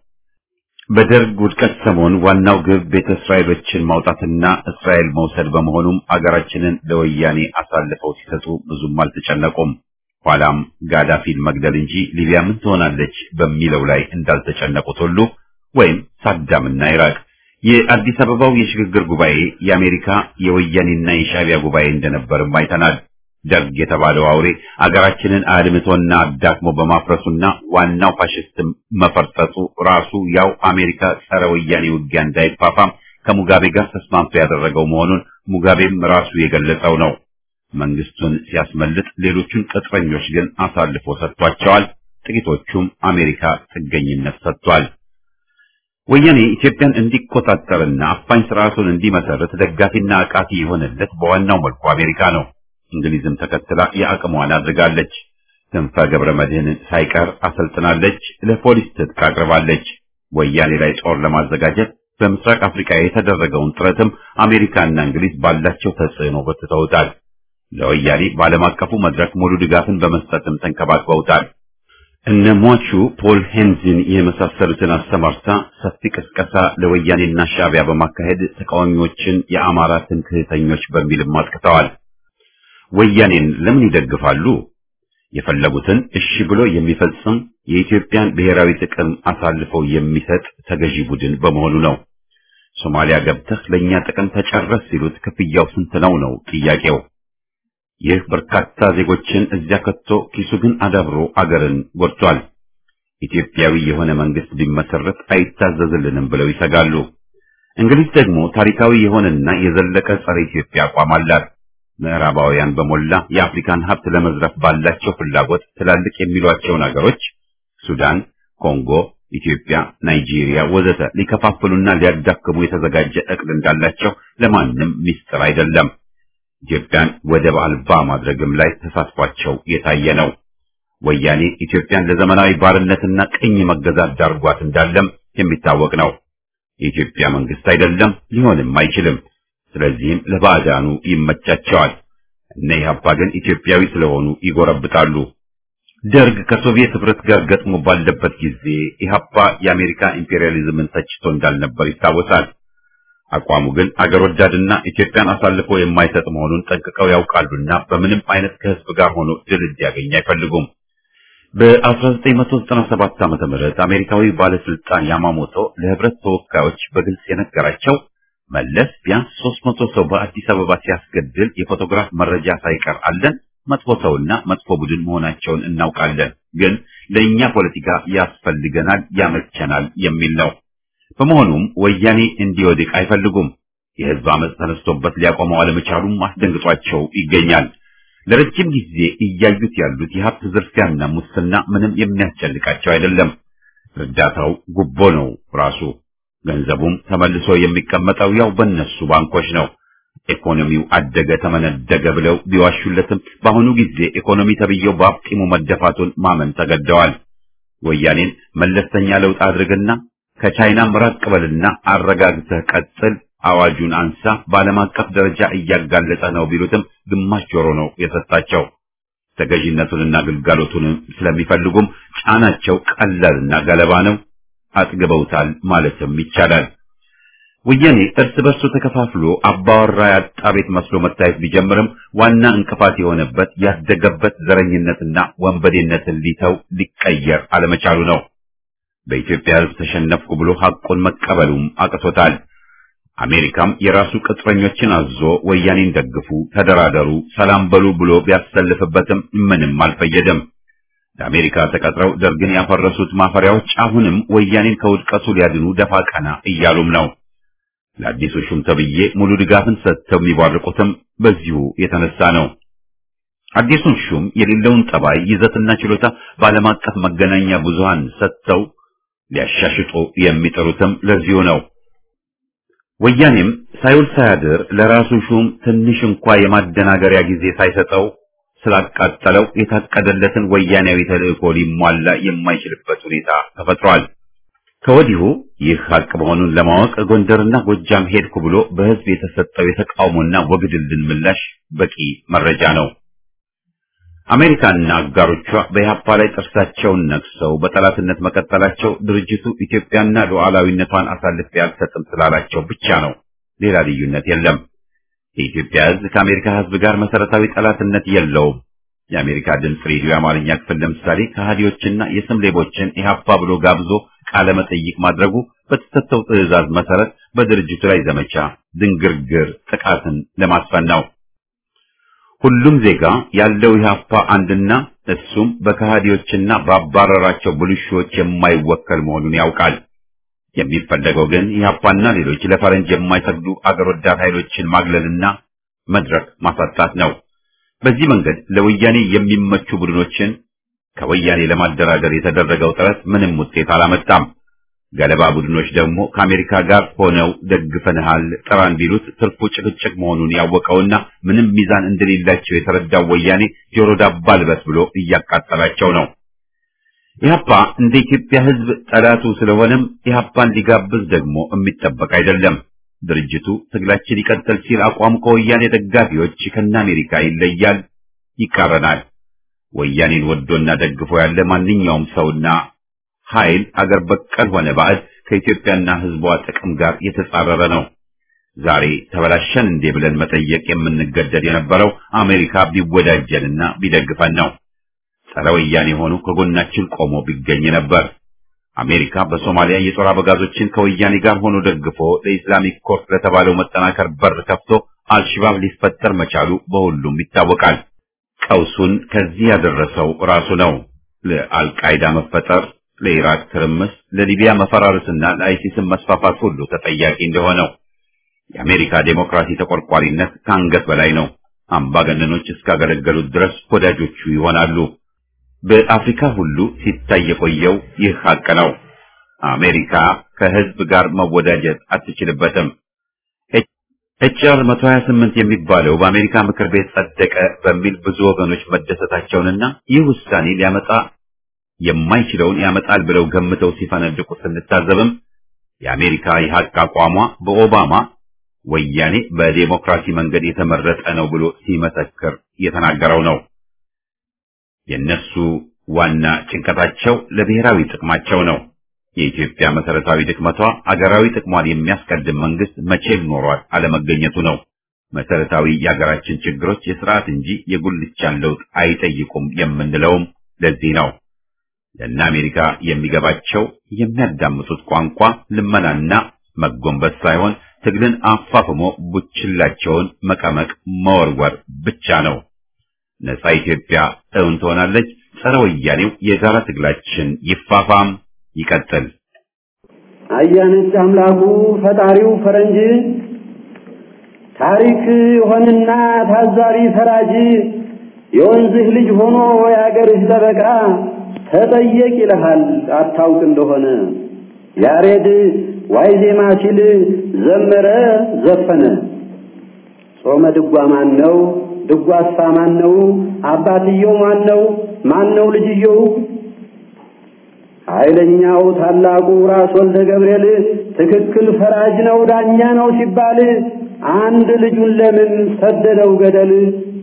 በደርግ ውድቀት ሰሞን ዋናው ግብ ቤተ እስራኤሎችን ማውጣትና እስራኤል መውሰድ በመሆኑም አገራችንን ለወያኔ አሳልፈው ሲሰጡ ብዙም አልተጨነቁም። ኋላም ጋዳፊን መግደል እንጂ ሊቢያ ምን ትሆናለች በሚለው ላይ እንዳልተጨነቁት ሁሉ ወይም ሳዳምና ኢራቅ የአዲስ አበባው የሽግግር ጉባኤ የአሜሪካ የወያኔና የሻዕቢያ ጉባኤ እንደነበርም አይተናል። ደርግ የተባለው አውሬ አገራችንን አድምቶና አዳክሞ በማፍረሱና ዋናው ፋሽስት መፈርጠጡ ራሱ ያው አሜሪካ ጸረ ወያኔ ውጊያ እንዳይፋፋም ከሙጋቤ ጋር ተስማምቶ ያደረገው መሆኑን ሙጋቤም ራሱ የገለጸው ነው። መንግስቱን ሲያስመልጥ ሌሎቹን ቅጥረኞች ግን አሳልፎ ሰጥቷቸዋል። ጥቂቶቹም አሜሪካ ጥገኝነት ሰጥቷል። ወያኔ ኢትዮጵያን እንዲቆጣጠርና አፋኝ ስርዓቱን እንዲመሰርት ደጋፊና አቃፊ የሆነለት በዋናው መልኩ አሜሪካ ነው። እንግሊዝም ተከትላ የአቅሟን አድርጋለች። ክንፈ ገብረ መድህንን ሳይቀር አሰልጥናለች። ለፖሊስ ትጥቅ አቅርባለች። ወያኔ ላይ ጦር ለማዘጋጀት በምስራቅ አፍሪካ የተደረገውን ጥረትም አሜሪካና እንግሊዝ ባላቸው ተጽዕኖ በትተውታል። ለወያኔ በዓለም አቀፉ መድረክ ሙሉ ድጋፍን በመስጠትም ተንከባክበውታል። እነ ሟቹ ፖል ሄንዝን የመሳሰሉትን አሰማርታ ሰፊ ቅስቀሳ ለወያኔና ሻዕቢያ በማካሄድ ተቃዋሚዎችን የአማራ ትምክህተኞች በሚልም አጥቅተዋል። ወያኔን ለምን ይደግፋሉ? የፈለጉትን እሺ ብሎ የሚፈጽም የኢትዮጵያን ብሔራዊ ጥቅም አሳልፈው የሚሰጥ ተገዢ ቡድን በመሆኑ ነው። ሶማሊያ ገብተህ ለእኛ ጥቅም ተጨረስ ሲሉት ክፍያው ስንት ነው ነው ጥያቄው። ይህ በርካታ ዜጎችን እዚያ ከቶ ኪሱ ግን አዳብሮ አገርን ጎድቷል። ኢትዮጵያዊ የሆነ መንግስት ቢመሰረት አይታዘዝልንም ብለው ይሰጋሉ። እንግሊዝ ደግሞ ታሪካዊ የሆነና የዘለቀ ጸረ ኢትዮጵያ አቋም አላት። ምዕራባውያን በሞላ የአፍሪካን ሀብት ለመዝረፍ ባላቸው ፍላጎት ትላልቅ የሚሏቸውን አገሮች ሱዳን፣ ኮንጎ፣ ኢትዮጵያ፣ ናይጄሪያ ወዘተ ሊከፋፍሉና ሊያዳክሙ የተዘጋጀ እቅድ እንዳላቸው ለማንም ሚስጥር አይደለም። ኢትዮጵያን ወደብ አልባ ማድረግም ላይ ተሳትፏቸው የታየ ነው። ወያኔ ኢትዮጵያን ለዘመናዊ ባርነትና ቅኝ መገዛት ዳርጓት እንዳለም የሚታወቅ ነው። የኢትዮጵያ መንግስት አይደለም፣ ሊሆንም አይችልም። ስለዚህም ለባዕዳኑ ይመቻቸዋል። እነ ኢህአፓ ግን ኢትዮጵያዊ ስለሆኑ ይጎረብጣሉ። ደርግ ከሶቪየት ህብረት ጋር ገጥሞ ባለበት ጊዜ ኢህአፓ የአሜሪካ ኢምፔሪያሊዝምን ተችቶ እንዳልነበር ይታወሳል። አቋሙ ግን አገር ወዳድና ኢትዮጵያን አሳልፎ የማይሰጥ መሆኑን ጠንቅቀው ያውቃሉና በምንም አይነት ከህዝብ ጋር ሆኖ ድል እንዲያገኝ አይፈልጉም። በ1997 ዓመተ ምህረት አሜሪካዊ ባለስልጣን ያማሞቶ ለህብረት ተወካዮች በግልጽ የነገራቸው መለስ ቢያንስ 300 ሰው በአዲስ አበባ ሲያስገድል የፎቶግራፍ መረጃ ሳይቀር አለን። መጥፎ ሰውና መጥፎ ቡድን መሆናቸውን እናውቃለን፣ ግን ለእኛ ፖለቲካ ያስፈልገናል፣ ያመቸናል የሚል ነው። በመሆኑም ወያኔ እንዲወድቅ አይፈልጉም። የህዝብ አመፅ ተነስቶበት ሊያቆመው አለመቻሉም አስደንግጧቸው ይገኛል። ለረጅም ጊዜ እያዩት ያሉት የሀብት ዝርፊያና ሙስና ምንም የሚያስጨንቃቸው አይደለም። እርዳታው ጉቦ ነው ራሱ። ገንዘቡም ተመልሶ የሚቀመጠው ያው በእነሱ ባንኮች ነው። ኢኮኖሚው አደገ ተመነደገ ብለው ቢዋሹለትም በአሁኑ ጊዜ ኢኮኖሚ ተብዬው በአፍጢሙ መደፋቱን ማመን ተገደዋል። ወያኔን መለስተኛ ለውጥ አድርግና ከቻይናም ራቅ በልና አረጋግተህ ቀጥል፣ አዋጁን አንሳ፣ በዓለም አቀፍ ደረጃ እያጋለጠ ነው ቢሉትም ግማሽ ጆሮ ነው የሰጣቸው። ተገዥነቱንና ግልጋሎቱን ስለሚፈልጉም ጫናቸው ቀላልና ገለባ ነው። አጥግበውታል ማለትም ይቻላል። ወያኔ እርስ በርሱ ተከፋፍሎ አባወራ ያጣ ቤት መስሎ መታየት ቢጀምርም ዋና እንቅፋት የሆነበት ያደገበት ዘረኝነትና ወንበዴነትን ሊተው ሊቀየር አለመቻሉ ነው። በኢትዮጵያ ሕዝብ ተሸነፍኩ ብሎ ሐቁን መቀበሉም አቅቶታል። አሜሪካም የራሱ ቅጥረኞችን አዞ ወያኔን ደግፉ፣ ተደራደሩ፣ ሰላም በሉ ብሎ ቢያሰልፍበትም ምንም አልፈየደም። ለአሜሪካ ተቀጥረው ደርግን ያፈረሱት ማፈሪያዎች አሁንም ወያኔን ከውድቀቱ ሊያድኑ ደፋ ቀና እያሉም ነው። ለአዲሱ ሹም ተብዬ ሙሉ ድጋፍን ሰጥተው የሚባርቁትም በዚሁ የተነሳ ነው። አዲሱን ሹም የሌለውን ጠባይ ይዘትና ችሎታ በዓለም አቀፍ መገናኛ ብዙሃን ሰጥተው ሊያሻሽጡ የሚጥሩትም ለዚሁ ነው። ወያኔም ሳይውል ሳያድር ለራሱ ሹም ትንሽ እንኳ የማደናገሪያ ጊዜ ሳይሰጠው ስላቃጠለው የታቀደለትን ወያኔያዊ ተልእኮ ሊሟላ የማይችልበት ሁኔታ ተፈጥሯል። ከወዲሁ ይህ ሀቅ መሆኑን ለማወቅ ጎንደርና ጎጃም ሄድኩ ብሎ በሕዝብ የተሰጠው የተቃውሞና ወግድልን ምላሽ በቂ መረጃ ነው። አሜሪካና አጋሮቿ በኢህአፓ ላይ ጥርሳቸውን ነክሰው በጠላትነት መቀጠላቸው ድርጅቱ ኢትዮጵያና ሉዓላዊነቷን አሳልፌ አልሰጥም ስላላቸው ብቻ ነው። ሌላ ልዩነት የለም። የኢትዮጵያ ሕዝብ ከአሜሪካ ሕዝብ ጋር መሰረታዊ ጠላትነት የለውም። የአሜሪካ ድምፅ ሬዲዮ የአማርኛ ክፍል ለምሳሌ ከሃዲዎችና የስም ሌቦችን ኢህአፓ ብሎ ጋብዞ ቃለ መጠይቅ ማድረጉ በተሰጠው ትዕዛዝ መሰረት በድርጅቱ ላይ ዘመቻ ድንግርግር ጥቃትን ለማስፈን ነው። ሁሉም ዜጋ ያለው ኢህአፓ አንድና እሱም በከሃዲዎችና ባባረራቸው ብልሹዎች የማይወከል መሆኑን ያውቃል። የሚፈለገው ግን ኢህአፓና ሌሎች ለፈረንጅ የማይሰግዱ አገር ወዳድ ኃይሎችን ማግለልና መድረክ ማሳጣት ነው። በዚህ መንገድ ለወያኔ የሚመቹ ቡድኖችን ከወያኔ ለማደራደር የተደረገው ጥረት ምንም ውጤት አላመጣም። ገለባ ቡድኖች ደግሞ ከአሜሪካ ጋር ሆነው ደግፈንሃል ጥራን ቢሉት ትርፉ ጭቅጭቅ መሆኑን ያወቀውና ምንም ሚዛን እንደሌላቸው የተረዳው ወያኔ ጆሮ ዳባ ልበስ ብሎ እያቃጠላቸው ነው። ኢህአፓ እንደ ኢትዮጵያ ሕዝብ ጠላቱ ስለሆነም ኢህአፓን ሊጋብዝ ደግሞ የሚጠበቅ አይደለም። ድርጅቱ ትግላችን ይቀጥል ሲል አቋሙ ከወያኔ ደጋፊዎች ከነ አሜሪካ ይለያል፣ ይቃረናል። ወያኔን ወዶና ደግፎ ያለ ማንኛውም ሰውና ኃይል አገር በቀል ሆነ ባዕድ ከኢትዮጵያና ሕዝቧ ጥቅም ጋር የተጻረረ ነው። ዛሬ ተበላሸን እንዴ ብለን መጠየቅ የምንገደድ የነበረው አሜሪካ ቢወዳጀንና ቢደግፈን ነው። ጸረ ወያኔ ሆኑ ከጎናችን ቆሞ ቢገኝ ነበር። አሜሪካ በሶማሊያ የጦር አበጋዞችን ከወያኔ ጋር ሆኖ ደግፎ ለኢስላሚክ ኮርት ለተባለው መጠናከር በር ከፍቶ አልሽባብ ሊፈጠር መቻሉ በሁሉም ይታወቃል። ቀውሱን ከዚህ ያደረሰው ራሱ ነው። ለአልቃይዳ መፈጠር፣ ለኢራቅ ትርምስ፣ ለሊቢያ መፈራረስና ለአይሲስን መስፋፋት ሁሉ ተጠያቂ እንደሆነው የአሜሪካ ዴሞክራሲ ተቆርቋሪነት ከአንገት በላይ ነው። አምባገነኖች እስካገለገሉት ድረስ ወዳጆቹ ይሆናሉ። በአፍሪካ ሁሉ ሲታይ የቆየው ይህ ሀቅ ነው። አሜሪካ ከህዝብ ጋር መወዳጀት አትችልበትም። ኤችአር 128 የሚባለው በአሜሪካ ምክር ቤት ጸደቀ በሚል ብዙ ወገኖች መደሰታቸውንና ይህ ውሳኔ ሊያመጣ የማይችለውን ያመጣል ብለው ገምተው ሲፈነድቁ ስንታዘብም የአሜሪካ የሀቅ አቋሟ በኦባማ ወያኔ በዴሞክራሲ መንገድ የተመረጠ ነው ብሎ ሲመሰክር የተናገረው ነው። የነሱ ዋና ጭንቀታቸው ለብሔራዊ ጥቅማቸው ነው። የኢትዮጵያ መሰረታዊ ድክመቷ አገራዊ ጥቅሟን የሚያስቀድም መንግስት መቼም ኖሯል አለመገኘቱ ነው። መሰረታዊ የሀገራችን ችግሮች የስርዓት እንጂ የጉልቻን ለውጥ አይጠይቁም የምንለውም ለዚህ ነው። ለእነ አሜሪካ የሚገባቸው የሚያዳምጡት ቋንቋ ልመናና መጎንበስ ሳይሆን ትግልን አፋፍሞ ቡችላቸውን መቀመቅ መወርወር ብቻ ነው። ነጻ ኢትዮጵያ እውን ትሆናለች። ጸረ ወያኔው የጋራ ትግላችን ይፋፋም ይቀጥል። አያነች አምላኩ ፈጣሪው ፈረንጅ ታሪክ ሆንና ታዛሪ ፈራጅ የወንዝህ ልጅ ሆኖ የአገርህ ጠበቃ ተጠየቅ ይልሃል አታውቅ እንደሆነ ያሬድ ዋይ ዜማ ሲል ዘመረ ዘፈነ ጾመ ድጓ ማን ነው? ድጓሳ ማን ነው? አባትየው ማን ነው? ማን ነው ልጅየው? ኃይለኛው ታላቁ ራስ ወልደ ገብርኤል ትክክል ፈራጅ ነው ዳኛ ነው ሲባል አንድ ልጁን ለምን ሰደደው ገደል?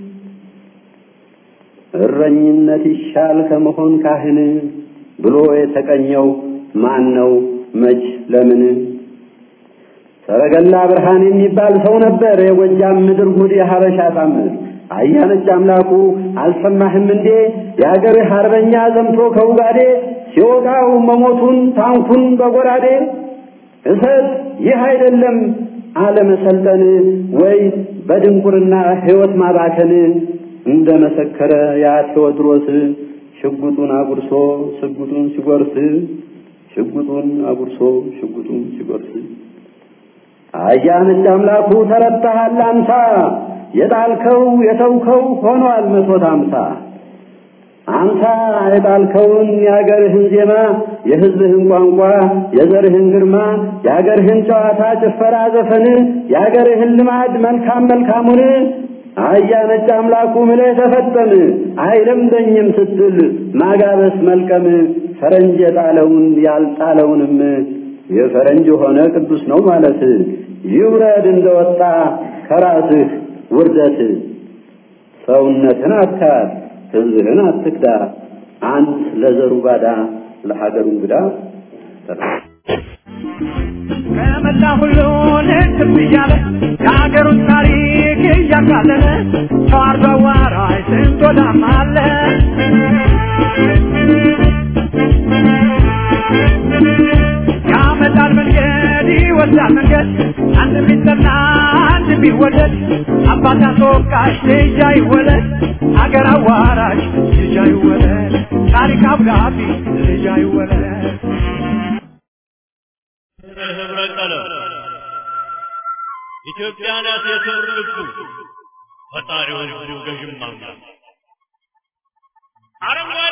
እረኝነት ይሻል ከመሆን ካህን ብሎ የተቀኘው ማን ነው? መች ለምን? ሰረገላ ብርሃን የሚባል ሰው ነበር የጎጃም ምድር ጉድ የሀበሻ ታምር አያነች አምላኩ አልሰማህም እንዴ የአገርህ አርበኛ ዘምቶ ከውጋዴ ሲወጋው መሞቱን ታንኩን በጎራዴ እሰጥ ይህ አይደለም አለመሰልጠን ወይ በድንቁርና ሕይወት ማባከን እንደ መሰከረ ያ ቴዎድሮስ ሽጉጡን አጉርሶ ሽጉጡን ሲጎርስ ሽጉጡን አጉርሶ ሽጉጡን ሲጎርስ አያነች አምላኩ ተረታሃል አንሳ የጣልከው የተውከው ሆኗል መቶት አምሳ አንተ የጣልከውን የአገርህን ዜማ የሕዝብህን ቋንቋ የዘርህን ግርማ የአገርህን ጨዋታ ጭፈራ ዘፈን የአገርህን ልማድ መልካም መልካሙን አያ ነጭ አምላኩ ምለህ ተፈጠም አይለምደኝም ስትል ማጋበስ መልቀም ፈረንጅ የጣለውን ያልጣለውንም የፈረንጅ ሆነ ቅዱስ ነው ማለት ይውረድ እንደወጣ ከራስህ ውርደት ሰውነትን አትካድ ሕዝብህን አትክዳ አንት ለዘሩ ባዳ ለሀገሩ እንግዳ ከመላ ሁሉን ትብ እያለ የሀገሩን ታሪክ እያቃለለ ሰው አርዶ አዋራጅ ስንት ወዳም አለ ያመጣል መንገድ ይወስዳል መንገድ አንድ ቢጠና አንድ ቢወደድ አባት አስወቃሽ ልጅ አይወለድ አገር አዋራጅ ልጅ አይወለድ ታሪክ አብራቢ ልጅ አይወለድ ህብረ ቀለም ኢትዮጵያ ናት የክብር ልቡ ፈጣሪው ህዝቡ ገዥም አምላክ አረንጓዴ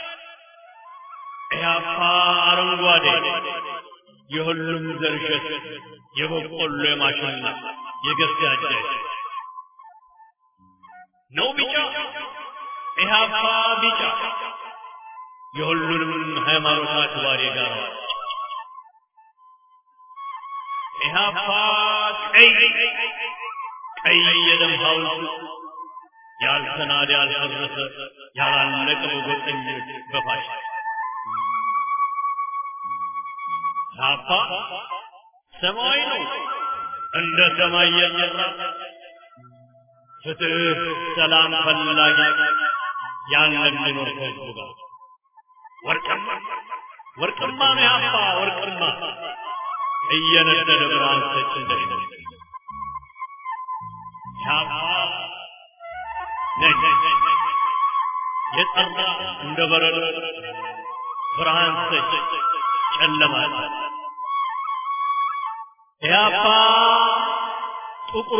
ኢህአፓ አረንጓዴ የሁሉም ዘር እሸት የበቆሎ የማሽላ የገብስ ያደረ ነው ቢጫ ኢህአፓ ቢጫ የሁሉንም ሃይማኖት አክባሪ ጋር ኢህአፓ ቀይ ቀይ የደም ሐውልት ያልተናደ ያልፈረሰ ያላለቀ በጎጠኞች በፋሽ ኢህአፓ ሰማያዊ ነው እንደ ሰማይ የጠራ ፍትህ፣ ሰላም ፈላጊ ያን የሚኖር ከህዝቡ ጋር ወርቅማ ወርቅማ ነው ኢህአፓ ወርቅማ እየነደደ ብርሃን ሰጭ እንደሌለ ሻማ ነጭ የጠራ እንደ በረዶ ብርሃን ሰጭ ጨለማ ኢህአፓ ጥቁሩ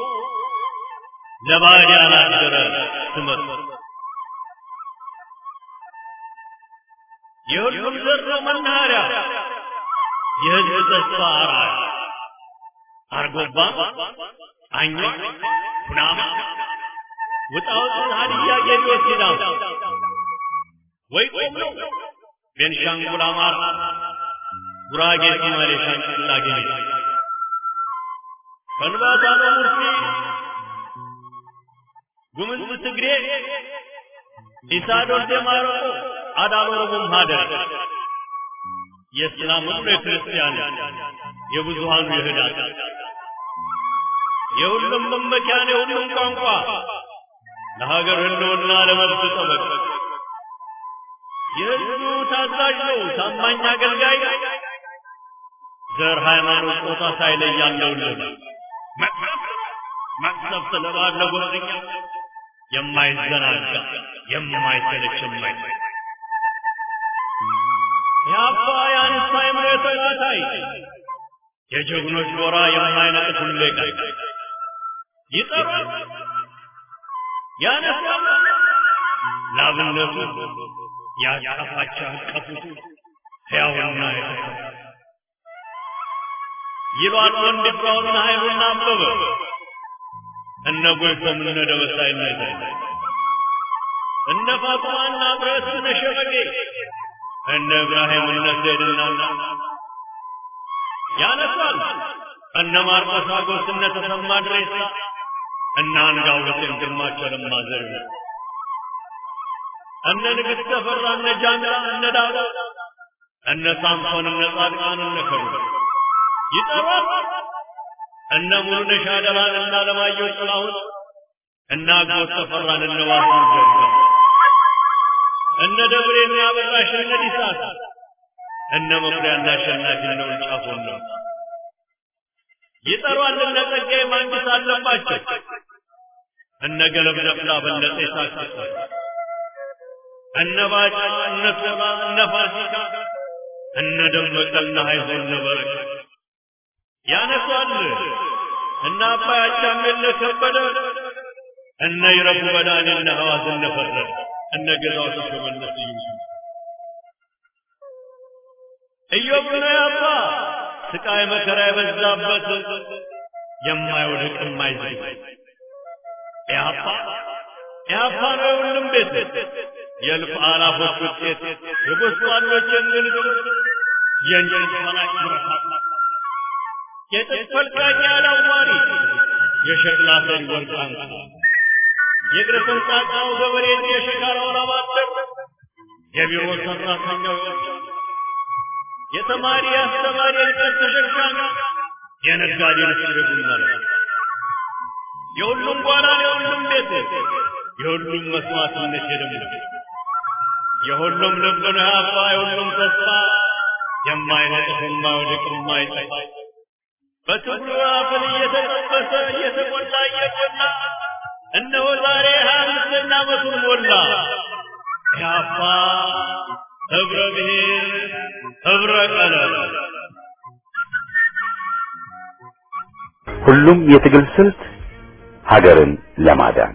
ለባዕድ ያላደረ ስመት የሁሉም ዘር ነው መናኸሪያ የህዝብ ተስፋ አርአያ አርጎባ አኛ ኩናማ ውጣውጥ ሀዲያ ጌዲዮ ሲዳም ወይ ቆም ነው ቤንሻንጉል አማራ ጉራጌ ሶማሌ ሻንቅላ ጌዴ ከንባታ ነው ሙርሲ ጉምዝ ትግሬ ኢሳዶር ደማረቆ አዳሎ ኦሮሞም ሀደር የእስላም ሁሉ የክርስቲያን የብዙሃኑ የህዳት የሁሉም መመኪያን የሁሉም ቋንቋ ለሀገር ህልውና ለመብት ጠበቅ የህዝቡ ታዛዥ ነው ታማኝ አገልጋይ ዘር ሃይማኖት ጾታ ሳይለይ ያለውልን መቅሰፍት ለባድ ለጎረኛ የማይዘናጋ የማይሰለች የማይሰለች የአባ የአንስታ የምሬቶ ታታይ የጀግኖች ኖራ የማይነቅት ሁሌ ቀን ይጠራል ያነሳል ላብነቱ ያቀፋቸው ያቀፉት ሕያውና የተፈ ይሏል ወንድ ፍራውና ኃይሉና አበበ እነ ጎይቶም እነ ደበሳይና ይታይ እነ ፋጡማና ብረት እነ ሸበጌ እነ እብራሂም እነ ዘይድና ያነሳል እነ ማርቆስ አጎስ እነ ተሰማ ድሬሳ እነ አንጋው ሁሴን ግርማቸው ለማ ዘሪሁን እነ ንግሥት ተፈራ እነ ጃንራ እነ ዳዳ እነ ሳምሶን እነ ጻድቃን እነ ከሩ ይጠሯል እነ ሙሉነሽ አደራን እና አለማየሁ ጥላሁን እና አጎት ተፈራን እነ ዋሱ ጀጋ እነ ደብሬና አበራሽ እነ ዲሳት እነ መኩሪያና አሸናፊ እነ ውልጫፎን ነው ይጠሯል እነ ጸጋዬ ማንግስት አለባቸው እነ ገለብ ደፍላ በለጠ የሳቅሰ እነ ባጫ እነ ቶላ እነ ፋሲካ እነ ደመቀና ሀይዞ እነ በረከት ያነሷል እነ አባይ አቻሜለ ከበደ እነ ይረፉ በዳኔ እነ ሐዋዝ እነ ፈረደ እነ ገዛው ተሾመነት ይዩሱ ኢዮብ ነው ያባ ስቃይ መከራ የበዛበት የማይወድቅ የማይዝግ ያባ ያባ ነው የሁሉም ቤት የእልፍ አላፎች ውጤት የጎስቋሎች እንግልት የእንጀት መላክ ብረታት የጥጥ ፈልቃቂ አላዋሪ የሸክላ ሰሪ ወርቅ አንሳ የእግረ ፈንጣጣው ገበሬ የሸካራው ላባደር የቢሮ ሰራተኛው የተማሪ አስተማሪ የእንጨት ተሸካሚ የነጋዴ ንስር ቡና የሁሉም ጓዳ የሁሉም ቤት የሁሉም መስዋዕትነት የደሙ የሁሉም ልብ ነው ያባ የሁሉም ተስፋ የማይነጥፍ የማይወድቅ የማይጠፋ በትግሉ አፈር እየተጠበሰ እየተቆላ እየቆላ እነሆ ዛሬ ሀያ አምስተኛ ዓመቱን ሞላ ያባ ህብረ ብሔር ህብረ ቀለም ሁሉም የትግል ስልት ሀገርን ለማዳን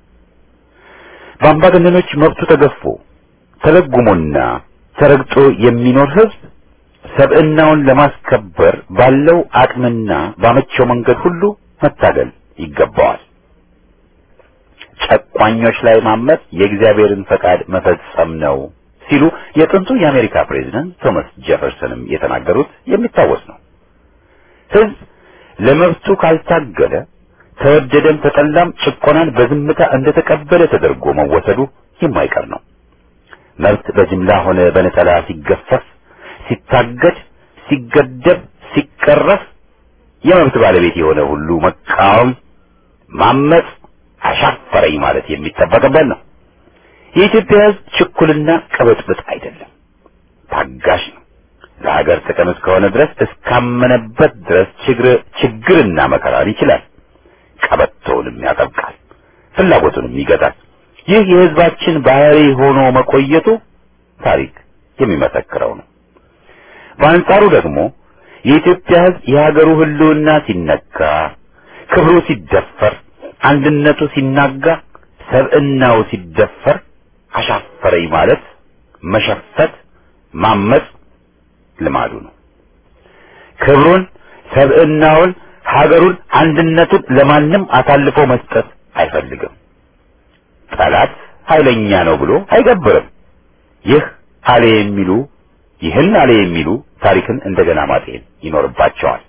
በአምባገነኖች መብቱ ተገፎ ተለጉሞና ተረግጦ የሚኖር ህዝብ ሰብዕናውን ለማስከበር ባለው አቅምና ባመቸው መንገድ ሁሉ መታገል ይገባዋል። ጨቋኞች ላይ ማመፅ የእግዚአብሔርን ፈቃድ መፈጸም ነው ሲሉ የጥንቱ የአሜሪካ ፕሬዝዳንት ቶማስ ጄፈርሰንም የተናገሩት የሚታወስ ነው። ህዝብ ለመብቱ ካልታገለ ተወደደም ተጠላም ጭቆናን በዝምታ እንደተቀበለ ተደርጎ መወሰዱ የማይቀር ነው። መብት በጅምላ ሆነ በነጠላ ሲገፈፍ፣ ሲታገድ፣ ሲገደብ፣ ሲቀረፍ የመብት ባለቤት የሆነ ሁሉ መቃወም፣ ማመፅ፣ አሻፈረኝ ማለት የሚጠበቅበት ነው። የኢትዮጵያ ህዝብ ችኩልና ቅብጥብጥ አይደለም፣ ታጋሽ ነው። ለሀገር ጥቅም እስከሆነ ድረስ እስካመነበት ድረስ ችግር ችግርና መከራን ይችላል። ቀበቶውንም ያጠብቃል፣ ፍላጎቱንም ይገታል። ይህ የህዝባችን ባህሪ ሆኖ መቆየቱ ታሪክ የሚመሰክረው ነው። በአንጻሩ ደግሞ የኢትዮጵያ ህዝብ የሀገሩ ህልውና ሲነካ፣ ክብሩ ሲደፈር፣ አንድነቱ ሲናጋ፣ ሰብዕናው ሲደፈር አሻፈረኝ ማለት መሸፈት፣ ማመጽ ልማዱ ነው። ክብሩን፣ ሰብዕናውን፣ ሀገሩን፣ አንድነቱን ለማንም አሳልፎ መስጠት አይፈልግም። ጠላት ኃይለኛ ነው ብሎ አይገብርም። ይህ አለ የሚሉ ይህን አለ የሚሉ ታሪክን እንደገና ማጤን ይኖርባቸዋል።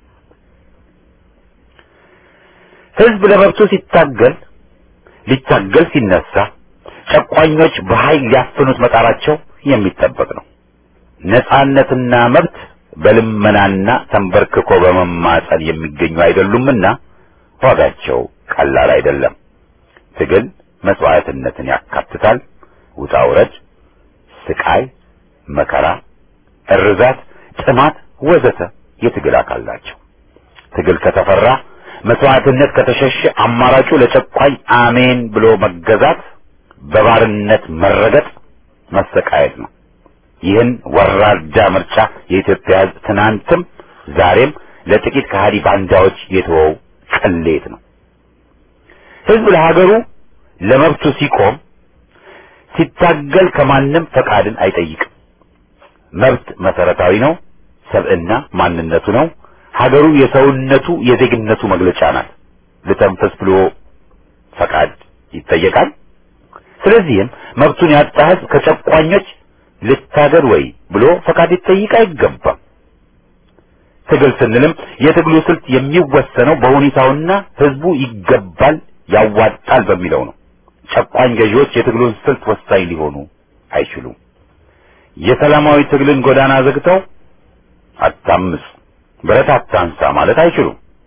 ህዝብ ለመብቱ ሲታገል ሊታገል ሲነሳ ጨቋኞች በኃይል ሊያፍኑት መጣራቸው የሚጠበቅ ነው። ነጻነትና መብት በልመናና ተንበርክኮ በመማጸን የሚገኙ አይደሉምና ዋጋቸው ቀላል አይደለም። ትግል መስዋዕትነትን ያካትታል። ውጣ ውረድ፣ ስቃይ፣ መከራ፣ እርዛት፣ ጥማት ወዘተ የትግል አካል ናቸው። ትግል ከተፈራ መስዋዕትነት ከተሸሸ አማራጩ ለጨቋኝ አሜን ብሎ መገዛት፣ በባርነት መረገጥ፣ መሰቃየት ነው። ይህን ወራዳ ምርጫ የኢትዮጵያ ሕዝብ ትናንትም ዛሬም ለጥቂት ከሃዲ ባንዳዎች የተወው ቅሌት ነው። ሕዝብ ለሀገሩ ለመብቱ ሲቆም ሲታገል ከማንም ፈቃድን አይጠይቅም። መብት መሰረታዊ ነው። ሰብዕና ማንነቱ ነው። ሀገሩ የሰውነቱ የዜግነቱ መግለጫ ናት። ልተንፈስ ብሎ ፈቃድ ይጠየቃል። ስለዚህም መብቱን ያጣ ሕዝብ ከጨቋኞች ልታገል ወይ ብሎ ፈቃድ ሊጠይቅ አይገባም። ትግል ስንልም የትግሉ ስልት የሚወሰነው በሁኔታውና ሕዝቡ ይገባል ያዋጣል በሚለው ነው። ጨቋኝ ገዢዎች የትግሉን ስልት ወሳኝ ሊሆኑ አይችሉም። የሰላማዊ ትግልን ጎዳና ዘግተው አታምጽ፣ ብረት አታንሳ ማለት አይችሉም።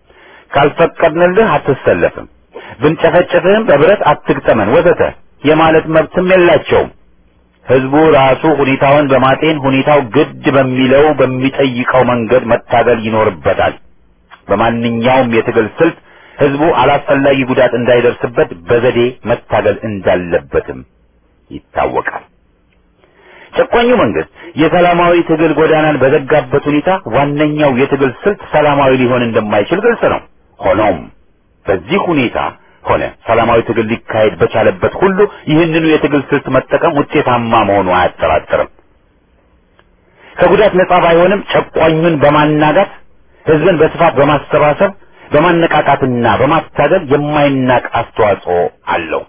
ካልፈቀድንልህ አትሰለፍም፣ ብንጨፈጭፍህም በብረት አትግጠመን ወዘተ የማለት መብትም የላቸውም። ህዝቡ ራሱ ሁኔታውን በማጤን ሁኔታው ግድ በሚለው በሚጠይቀው መንገድ መታገል ይኖርበታል። በማንኛውም የትግል ስልት ህዝቡ አላስፈላጊ ጉዳት እንዳይደርስበት በዘዴ መታገል እንዳለበትም ይታወቃል። ጨቋኙ መንግስት የሰላማዊ ትግል ጎዳናን በዘጋበት ሁኔታ ዋነኛው የትግል ስልት ሰላማዊ ሊሆን እንደማይችል ግልጽ ነው። ሆኖም በዚህ ሁኔታ ሆነ ሰላማዊ ትግል ሊካሄድ በቻለበት ሁሉ ይህንኑ የትግል ስልት መጠቀም ውጤታማ መሆኑ አያጠራጥርም። ከጉዳት ነጻ ባይሆንም ጨቋኙን በማናጋት ህዝብን በስፋት በማሰባሰብ በማነቃቃትና በማታገል የማይናቅ አስተዋጽኦ አለው።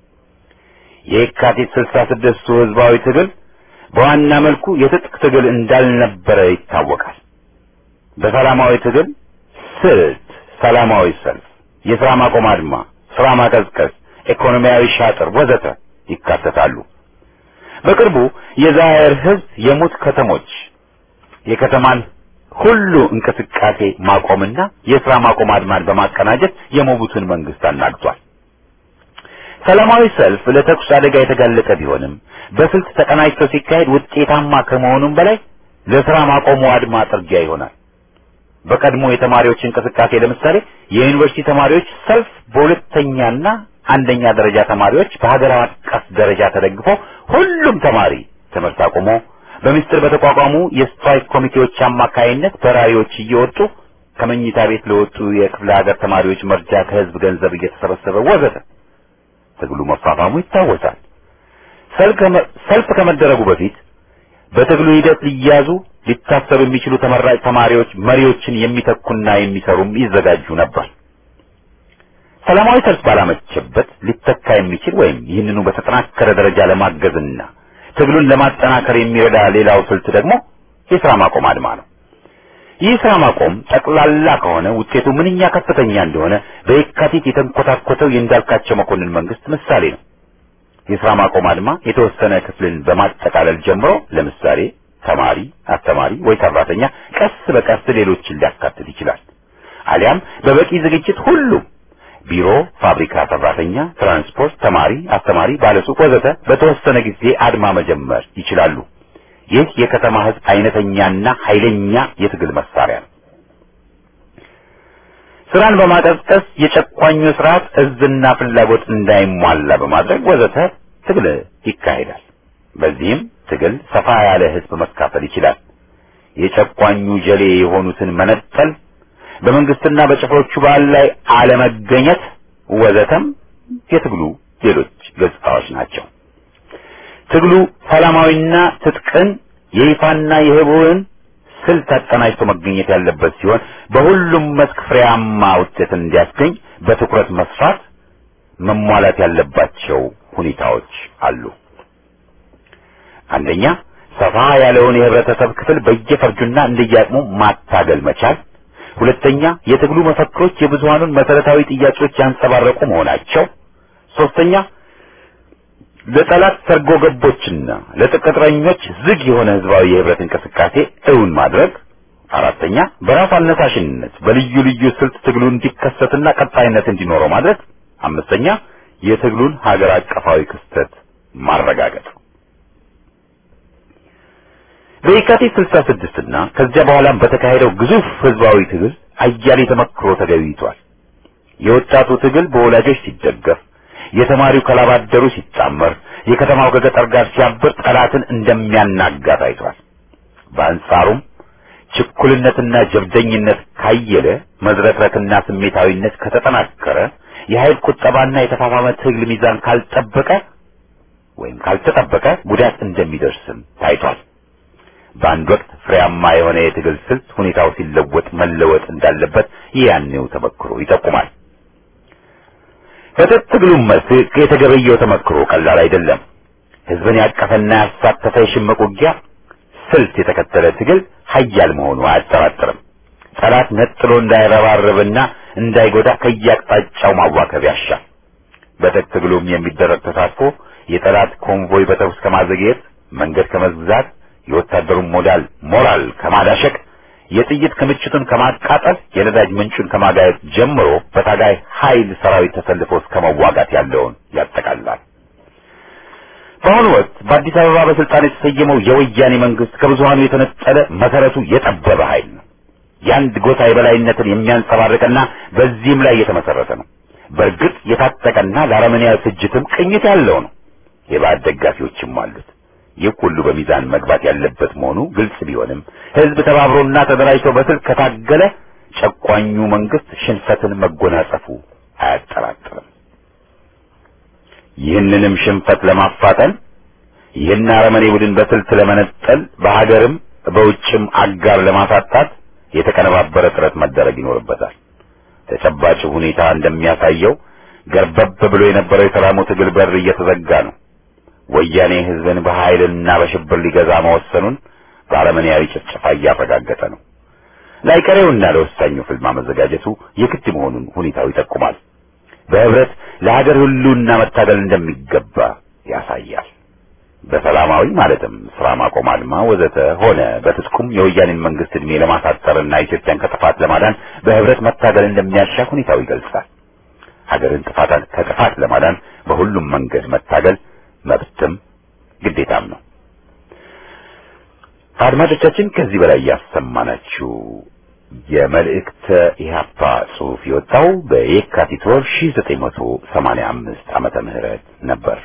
የካቲት ስልሳ ስድስቱ ህዝባዊ ትግል በዋና መልኩ የትጥቅ ትግል እንዳልነበረ ይታወቃል። በሰላማዊ ትግል ስልት ሰላማዊ ሰልፍ፣ የስራ ማቆም አድማ፣ ስራ ማቀዝቀዝ፣ ኢኮኖሚያዊ ሻጥር ወዘተ ይካተታሉ። በቅርቡ የዛየር ህዝብ የሙት ከተሞች የከተማን ሁሉ እንቅስቃሴ ማቆምና የስራ ማቆም አድማን በማቀናጀት የሞቡቱን መንግስት አናግቷል። ሰላማዊ ሰልፍ ለተኩስ አደጋ የተጋለጠ ቢሆንም በስልት ተቀናጅቶ ሲካሄድ ውጤታማ ከመሆኑም በላይ ለስራ ማቆሙ አድማ ጥርጊያ ይሆናል። በቀድሞ የተማሪዎች እንቅስቃሴ ለምሳሌ የዩኒቨርሲቲ ተማሪዎች ሰልፍ በሁለተኛና አንደኛ ደረጃ ተማሪዎች በሀገር አቀፍ ደረጃ ተደግፎ ሁሉም ተማሪ ትምህርት አቁሞ በሚስጥር በተቋቋሙ የስትራይክ ኮሚቴዎች አማካይነት በራሪዎች እየወጡ ከመኝታ ቤት ለወጡ የክፍለ ሀገር ተማሪዎች መርጃ ከህዝብ ገንዘብ እየተሰበሰበ ወዘተ ትግሉ መፋፋሙ ይታወሳል። ሰልፍ ከመደረጉ በፊት በትግሉ ሂደት ሊያዙ ሊታሰሩ የሚችሉ ተመራጭ ተማሪዎች መሪዎችን የሚተኩና የሚሰሩም ይዘጋጁ ነበር። ሰላማዊ ሰልፍ ባላመቸበት ሊተካ የሚችል ወይም ይህንኑ በተጠናከረ ደረጃ ለማገዝና ትግሉን ለማጠናከር የሚረዳ ሌላው ስልት ደግሞ የስራ ማቆም አድማ ነው። ይህ ስራ ማቆም ጠቅላላ ከሆነ ውጤቱ ምንኛ ከፍተኛ እንደሆነ በየካቲት የተንኮታኮተው የእንዳልካቸው መኮንን መንግስት ምሳሌ ነው። የስራ ማቆም አድማ የተወሰነ ክፍልን በማጠቃለል ጀምሮ ለምሳሌ ተማሪ፣ አስተማሪ ወይ ሰራተኛ ቀስ በቀስ ሌሎችን ሊያካትት ይችላል። አሊያም በበቂ ዝግጅት ሁሉም ቢሮ፣ ፋብሪካ ሰራተኛ፣ ትራንስፖርት፣ ተማሪ፣ አስተማሪ፣ ባለሱቅ ወዘተ በተወሰነ ጊዜ አድማ መጀመር ይችላሉ። ይህ የከተማ ህዝብ አይነተኛና ኃይለኛ የትግል መሳሪያ ነው። ስራን በማቀዝቀዝ የጨቋኙ ስርዓት እዝና ፍላጎት እንዳይሟላ በማድረግ ወዘተ ትግል ይካሄዳል። በዚህም ትግል ሰፋ ያለ ህዝብ መካፈል ይችላል። የጨቋኙ ጀሌ የሆኑትን መነጠል፣ በመንግስትና በጭፍሮቹ በዓል ላይ አለመገኘት ወዘተም የትግሉ ሌሎች ገጽታዎች ናቸው። ትግሉ ሰላማዊና ትጥቅን የይፋና የህቡዕን ስልት አቀናጅቶ መገኘት ያለበት ሲሆን በሁሉም መስክ ፍሬያማ ውጤትን እንዲያስገኝ በትኩረት መስራት መሟላት ያለባቸው ሁኔታዎች አሉ። አንደኛ ሰፋ ያለውን የህብረተሰብ ክፍል በየፈርጁና እንደየአቅሙ ማታገል መቻል። ሁለተኛ የትግሉ መፈክሮች የብዙሃኑን መሰረታዊ ጥያቄዎች ያንጸባረቁ መሆናቸው። ሶስተኛ ለጠላት ሰርጎ ገቦችና ለቅጥረኞች ዝግ የሆነ ህዝባዊ የህብረት እንቅስቃሴ እውን ማድረግ። አራተኛ በራስ አነሳሽነት በልዩ ልዩ ስልት ትግሉ እንዲከሰትና ቀጣይነት እንዲኖረው ማድረግ። አምስተኛ የትግሉን ሀገር አቀፋዊ ክስተት ማረጋገጥ። በየካቲት 66 እና ከዚያ በኋላም በተካሄደው ግዙፍ ህዝባዊ ትግል አያሌ ተመክሮ ተገኝቷል። የወጣቱ ትግል በወላጆች ሲደገፍ የተማሪው ከላባደሩ ሲጣመር የከተማው ከገጠር ጋር ሲያብር ጠላትን እንደሚያናጋ ታይቷል። በአንጻሩም ችኩልነትና ጀብደኝነት ካየለ፣ መዝረክረክና ስሜታዊነት ከተጠናከረ፣ የኃይል ቁጠባና የተፋፋመ ትግል ሚዛን ካልጠበቀ ወይም ካልተጠበቀ ጉዳት እንደሚደርስም ታይቷል። በአንድ ወቅት ፍሬያማ የሆነ የትግል ስልት ሁኔታው ሲለወጥ መለወጥ እንዳለበት ያኔው ተመክሮ ይጠቁማል። በትጥቅ ትግሉም መስክ የተገበየው ተመክሮ ቀላል አይደለም። ህዝብን ያቀፈና ያሳተፈ የሽምቅ ውጊያ ስልት የተከተለ ትግል ሀያል መሆኑ አያጠራጥርም። ጠላት ነጥሎ እንዳይረባረብና እንዳይጎዳ ከየአቅጣጫው ማዋከብ ያሻል። በትጥቅ ትግሉም የሚደረግ ተሳትፎ የጠላት ኮንቮይ በተኩስ ከማዘግየት መንገድ ከመዝጋት የወታደሩን ሞዳል ሞራል ከማዳሸቅ የጥይት ክምችቱን ከማቃጠል የነዳጅ ምንጩን ከማጋየት ጀምሮ በታጋይ ኃይል ሰራዊት ተሰልፎ እስከ መዋጋት ያለውን ያጠቃልላል። በአሁኑ ወቅት በአዲስ አበባ በስልጣን የተሰየመው የወያኔ መንግስት ከብዙሃኑ የተነጠለ መሰረቱ የጠበበ ኃይል ነው። የአንድ ጎሳ የበላይነትን የሚያንጸባርቅና በዚህም ላይ የተመሰረተ ነው። በእርግጥ የታጠቀና ለአረመኔያዊ ፍጅትም ቅኝት ያለው ነው። የባዕድ ደጋፊዎችም አሉት። ይህ ሁሉ በሚዛን መግባት ያለበት መሆኑ ግልጽ ቢሆንም ህዝብ ተባብሮና ተደራጅቶ በስልክ ከታገለ ጨቋኙ መንግስት ሽንፈትን መጎናጸፉ አያጠራጥርም። ይህንንም ሽንፈት ለማፋጠን ይህን አረመኔ ቡድን በስልት ለመነጠል በሀገርም በውጭም አጋር ለማሳጣት የተቀነባበረ ጥረት መደረግ ይኖርበታል። ተጨባጭ ሁኔታ እንደሚያሳየው ገርበብ ብሎ የነበረው የሰላሙ ትግል በር እየተዘጋ ነው። ወያኔ ህዝብን በኃይልና በሽብር ሊገዛ መወሰኑን በአረመኔያዊ ጭፍጨፋ እያረጋገጠ ነው። ላይቀሬውና ለወሳኙ ፍልማ መዘጋጀቱ የግድ መሆኑን ሁኔታው ይጠቁማል። በህብረት ለሀገር ሁሉና መታገል እንደሚገባ ያሳያል። በሰላማዊ ማለትም ስራ ማቆም አድማ ወዘተ ሆነ በትጥቁም የወያኔን መንግስት እድሜ ለማሳጠርና ኢትዮጵያን ከጥፋት ለማዳን በህብረት መታገል እንደሚያሻ ሁኔታው ይገልጻል። ሀገርን ጥፋት ከጥፋት ለማዳን በሁሉም መንገድ መታገል መብትም ግዴታም ነው። አድማጮቻችን ከዚህ በላይ ያሰማናችሁ የመልእክተ ኢህአፓ ጽሑፍ የወጣው በየካቲት ወር 1985 ዓመተ ምህረት ነበር።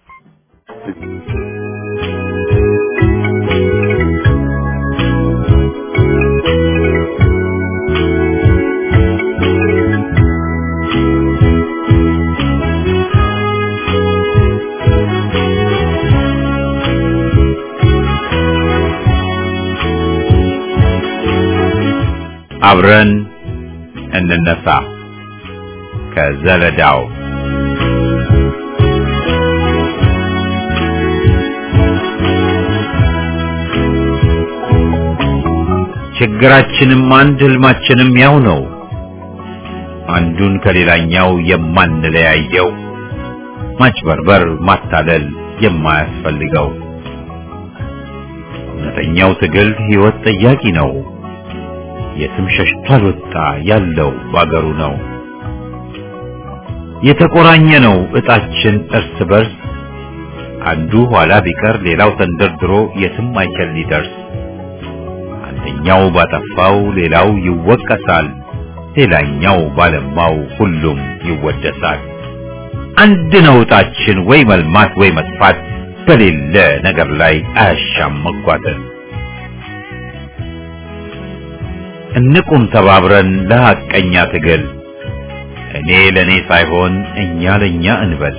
አብረን እንነሳ ከዘለዳው ችግራችንም አንድ ህልማችንም ያው ነው። አንዱን ከሌላኛው የማንለያየው ማጭበርበር፣ ማታለል የማያስፈልገው እውነተኛው ትግል ህይወት ጠያቂ ነው። የትም ሸሽቶ አልወጣ ያለው ባገሩ ነው። የተቆራኘ ነው እጣችን እርስ በርስ አንዱ ኋላ ቢቀር ሌላው ተንደርድሮ የትም አይችል ሊደርስ አንደኛው ባጠፋው ሌላው ይወቀሳል፣ ሌላኛው ባለማው ሁሉም ይወደሳል። አንድ ነው እጣችን ወይ መልማት ወይ መጥፋት በሌለ ነገር ላይ አያሻም መጓተት። እንቁም ተባብረን ለሐቀኛ ትግል እኔ ለኔ ሳይሆን እኛ ለኛ እንበል።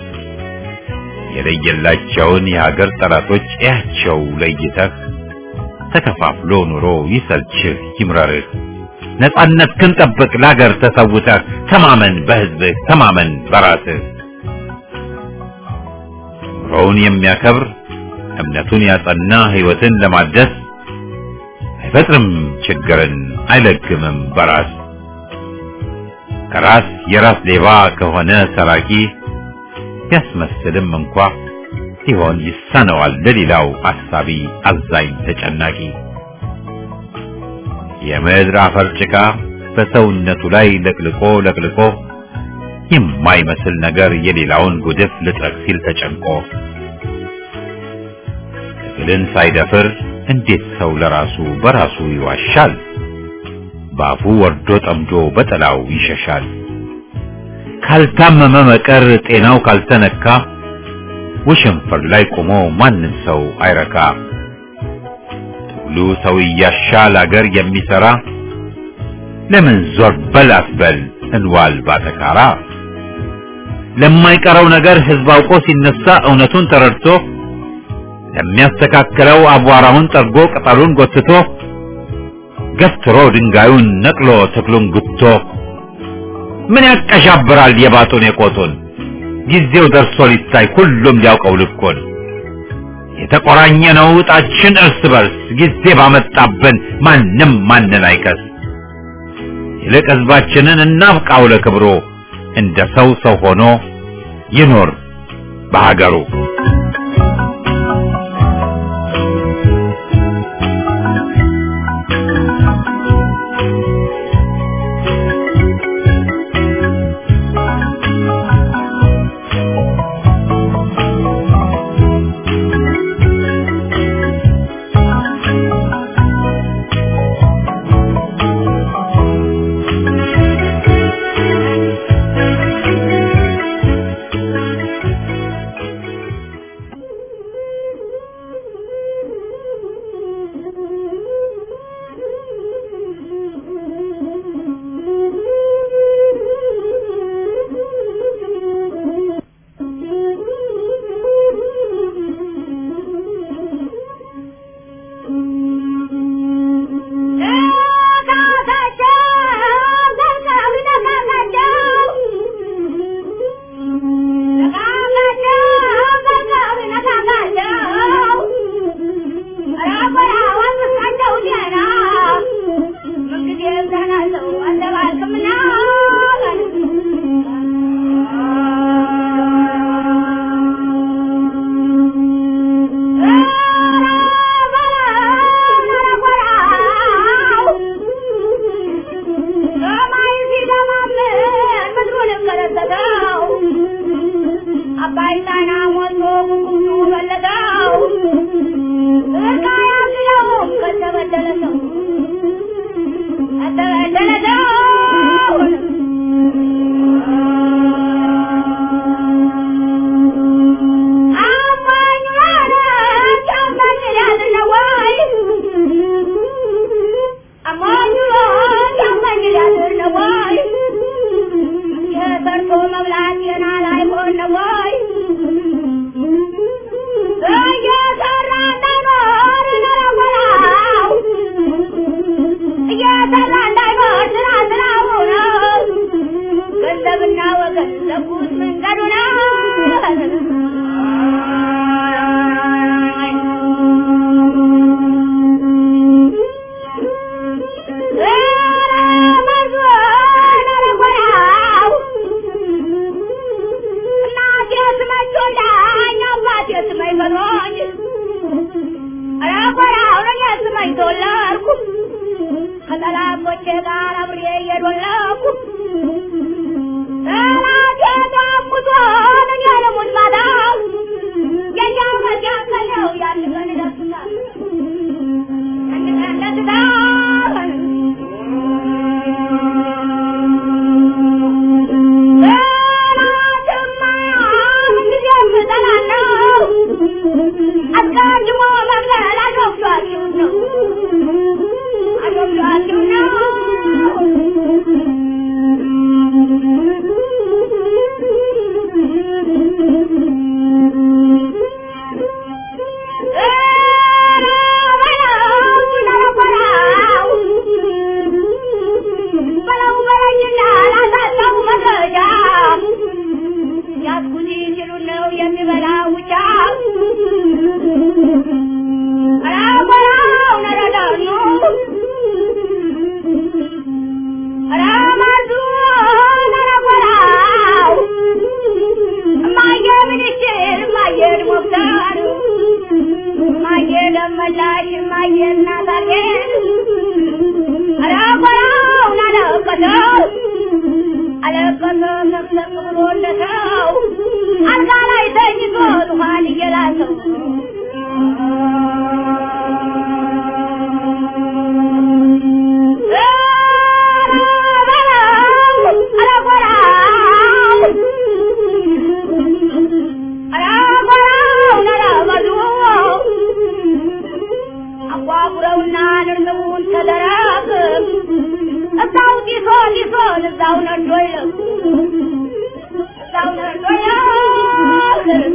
የለየላቸውን የሀገር ጠላቶች እያቸው ለይተህ ተከፋፍሎ ኑሮ ይሰልችህ ይምረርህ። ነጻነት ክንጠብቅ ለሀገር ተሰውተህ ተማመን በህዝብህ ተማመን በራስህ። ኑሮውን የሚያከብር እምነቱን ያጸና ህይወትን ለማደስ አይፈጥርም ችግርን አይለግምም በራስ ከራስ የራስ ሌባ ከሆነ ሰራቂ ቢያስመስልም እንኳ ሲሆን ይሳነዋል ለሌላው አሳቢ አዛኝ ተጨናቂ የምድር አፈር ጭቃ በሰውነቱ ላይ ለቅልቆ ለቅልቆ የማይመስል ነገር የሌላውን ጉድፍ ልጥረግ ሲል ተጨንቆ ትግልን ሳይደፍር እንዴት ሰው ለራሱ በራሱ ይዋሻል? ባፉ ወርዶ ጠምዶ በጠላው ይሸሻል። ካልታመመ መቀር ጤናው ካልተነካ ወሸንፈር ላይ ቆሞ ማንም ሰው አይረካ። ትግሉ ሰው እያሻል አገር የሚሰራ ለምን ዞር በል አትበል እንዋል ባተካራ። ለማይቀረው ነገር ህዝብ አውቆ ሲነሳ እውነቱን ተረድቶ ለሚያስተካክለው አቧራውን ጠርጎ ቅጠሉን ጎትቶ ገፍትሮ ድንጋዩን ነቅሎ ተክሉን ጉቶ ምን ያቀሻብራል የባጡን የቆጡን ጊዜው ደርሶ ሊታይ ሁሉም ሊያውቀው ልኮን የተቆራኘ ነው እጣችን እርስ በርስ ጊዜ ባመጣብን ማንም ማንን አይከስ ይልቅ ህዝባችንን እናብቃው ለክብሮ እንደ ሰው ሰው ሆኖ ይኖር በሀገሩ አባይ ጣና ሞልቶ ጉጉቱ ፈለገው እርቃ ያዝለው ከተበደለ ሰው ከተበደለ ሰው አማኝ ማለት አማኝ ሊያድነው ወይ አማኝ ማለት አማኝ ሊያድነው ወይ የሰርቶ መብላት የናል አይሆን ወይ እየሰራ እንዳይኖር ነረወራው እየሰራ እንዳይኖር ስራ ስራው ነው ገንዘብና ወገን ዘጉት መንገዱ ነው ከጠላቶቼ ጋር አብሬ እየዶለኩ ጠላቴ ጋሙቶ እኔ ልሙት ማታ የኛው መጃከለው ያን ቀን ይደርሳል አንድ ቀን ደስታል ጠላትማ ምንጊዜም እጠላለሁ አስቀድሞ መግደል አሾፍቷችሁ ነው አሾፍቷችሁ ነው መላሽ ማየና ታርጌን አረቆራውን አለቀሰው አለቀሰው ሰብሰብ ብሎ እንደሰው አልጋ ላይ ተኝቶ ዙፋን እየላሰው አጓጉረውና ንርንቡን ተደረግ እዛው ጢሶ ጢሶን እዛው ነዶ ይለቅ እዛው ነዶ ይለቅ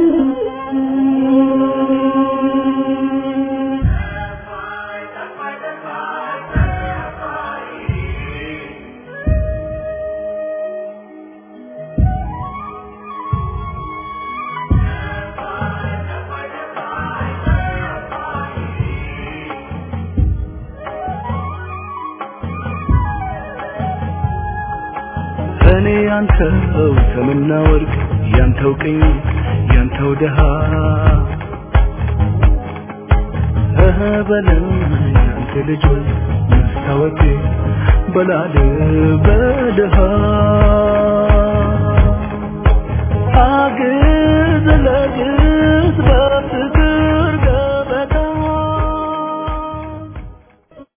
እኔ ያንተው ሰምና ወርቅ ያንተው ቅኝ ያንተው ደሃ እህ በለኝ ያንተ ልጅ ሆይ መስታወቴ በላል በደሃ አግዘን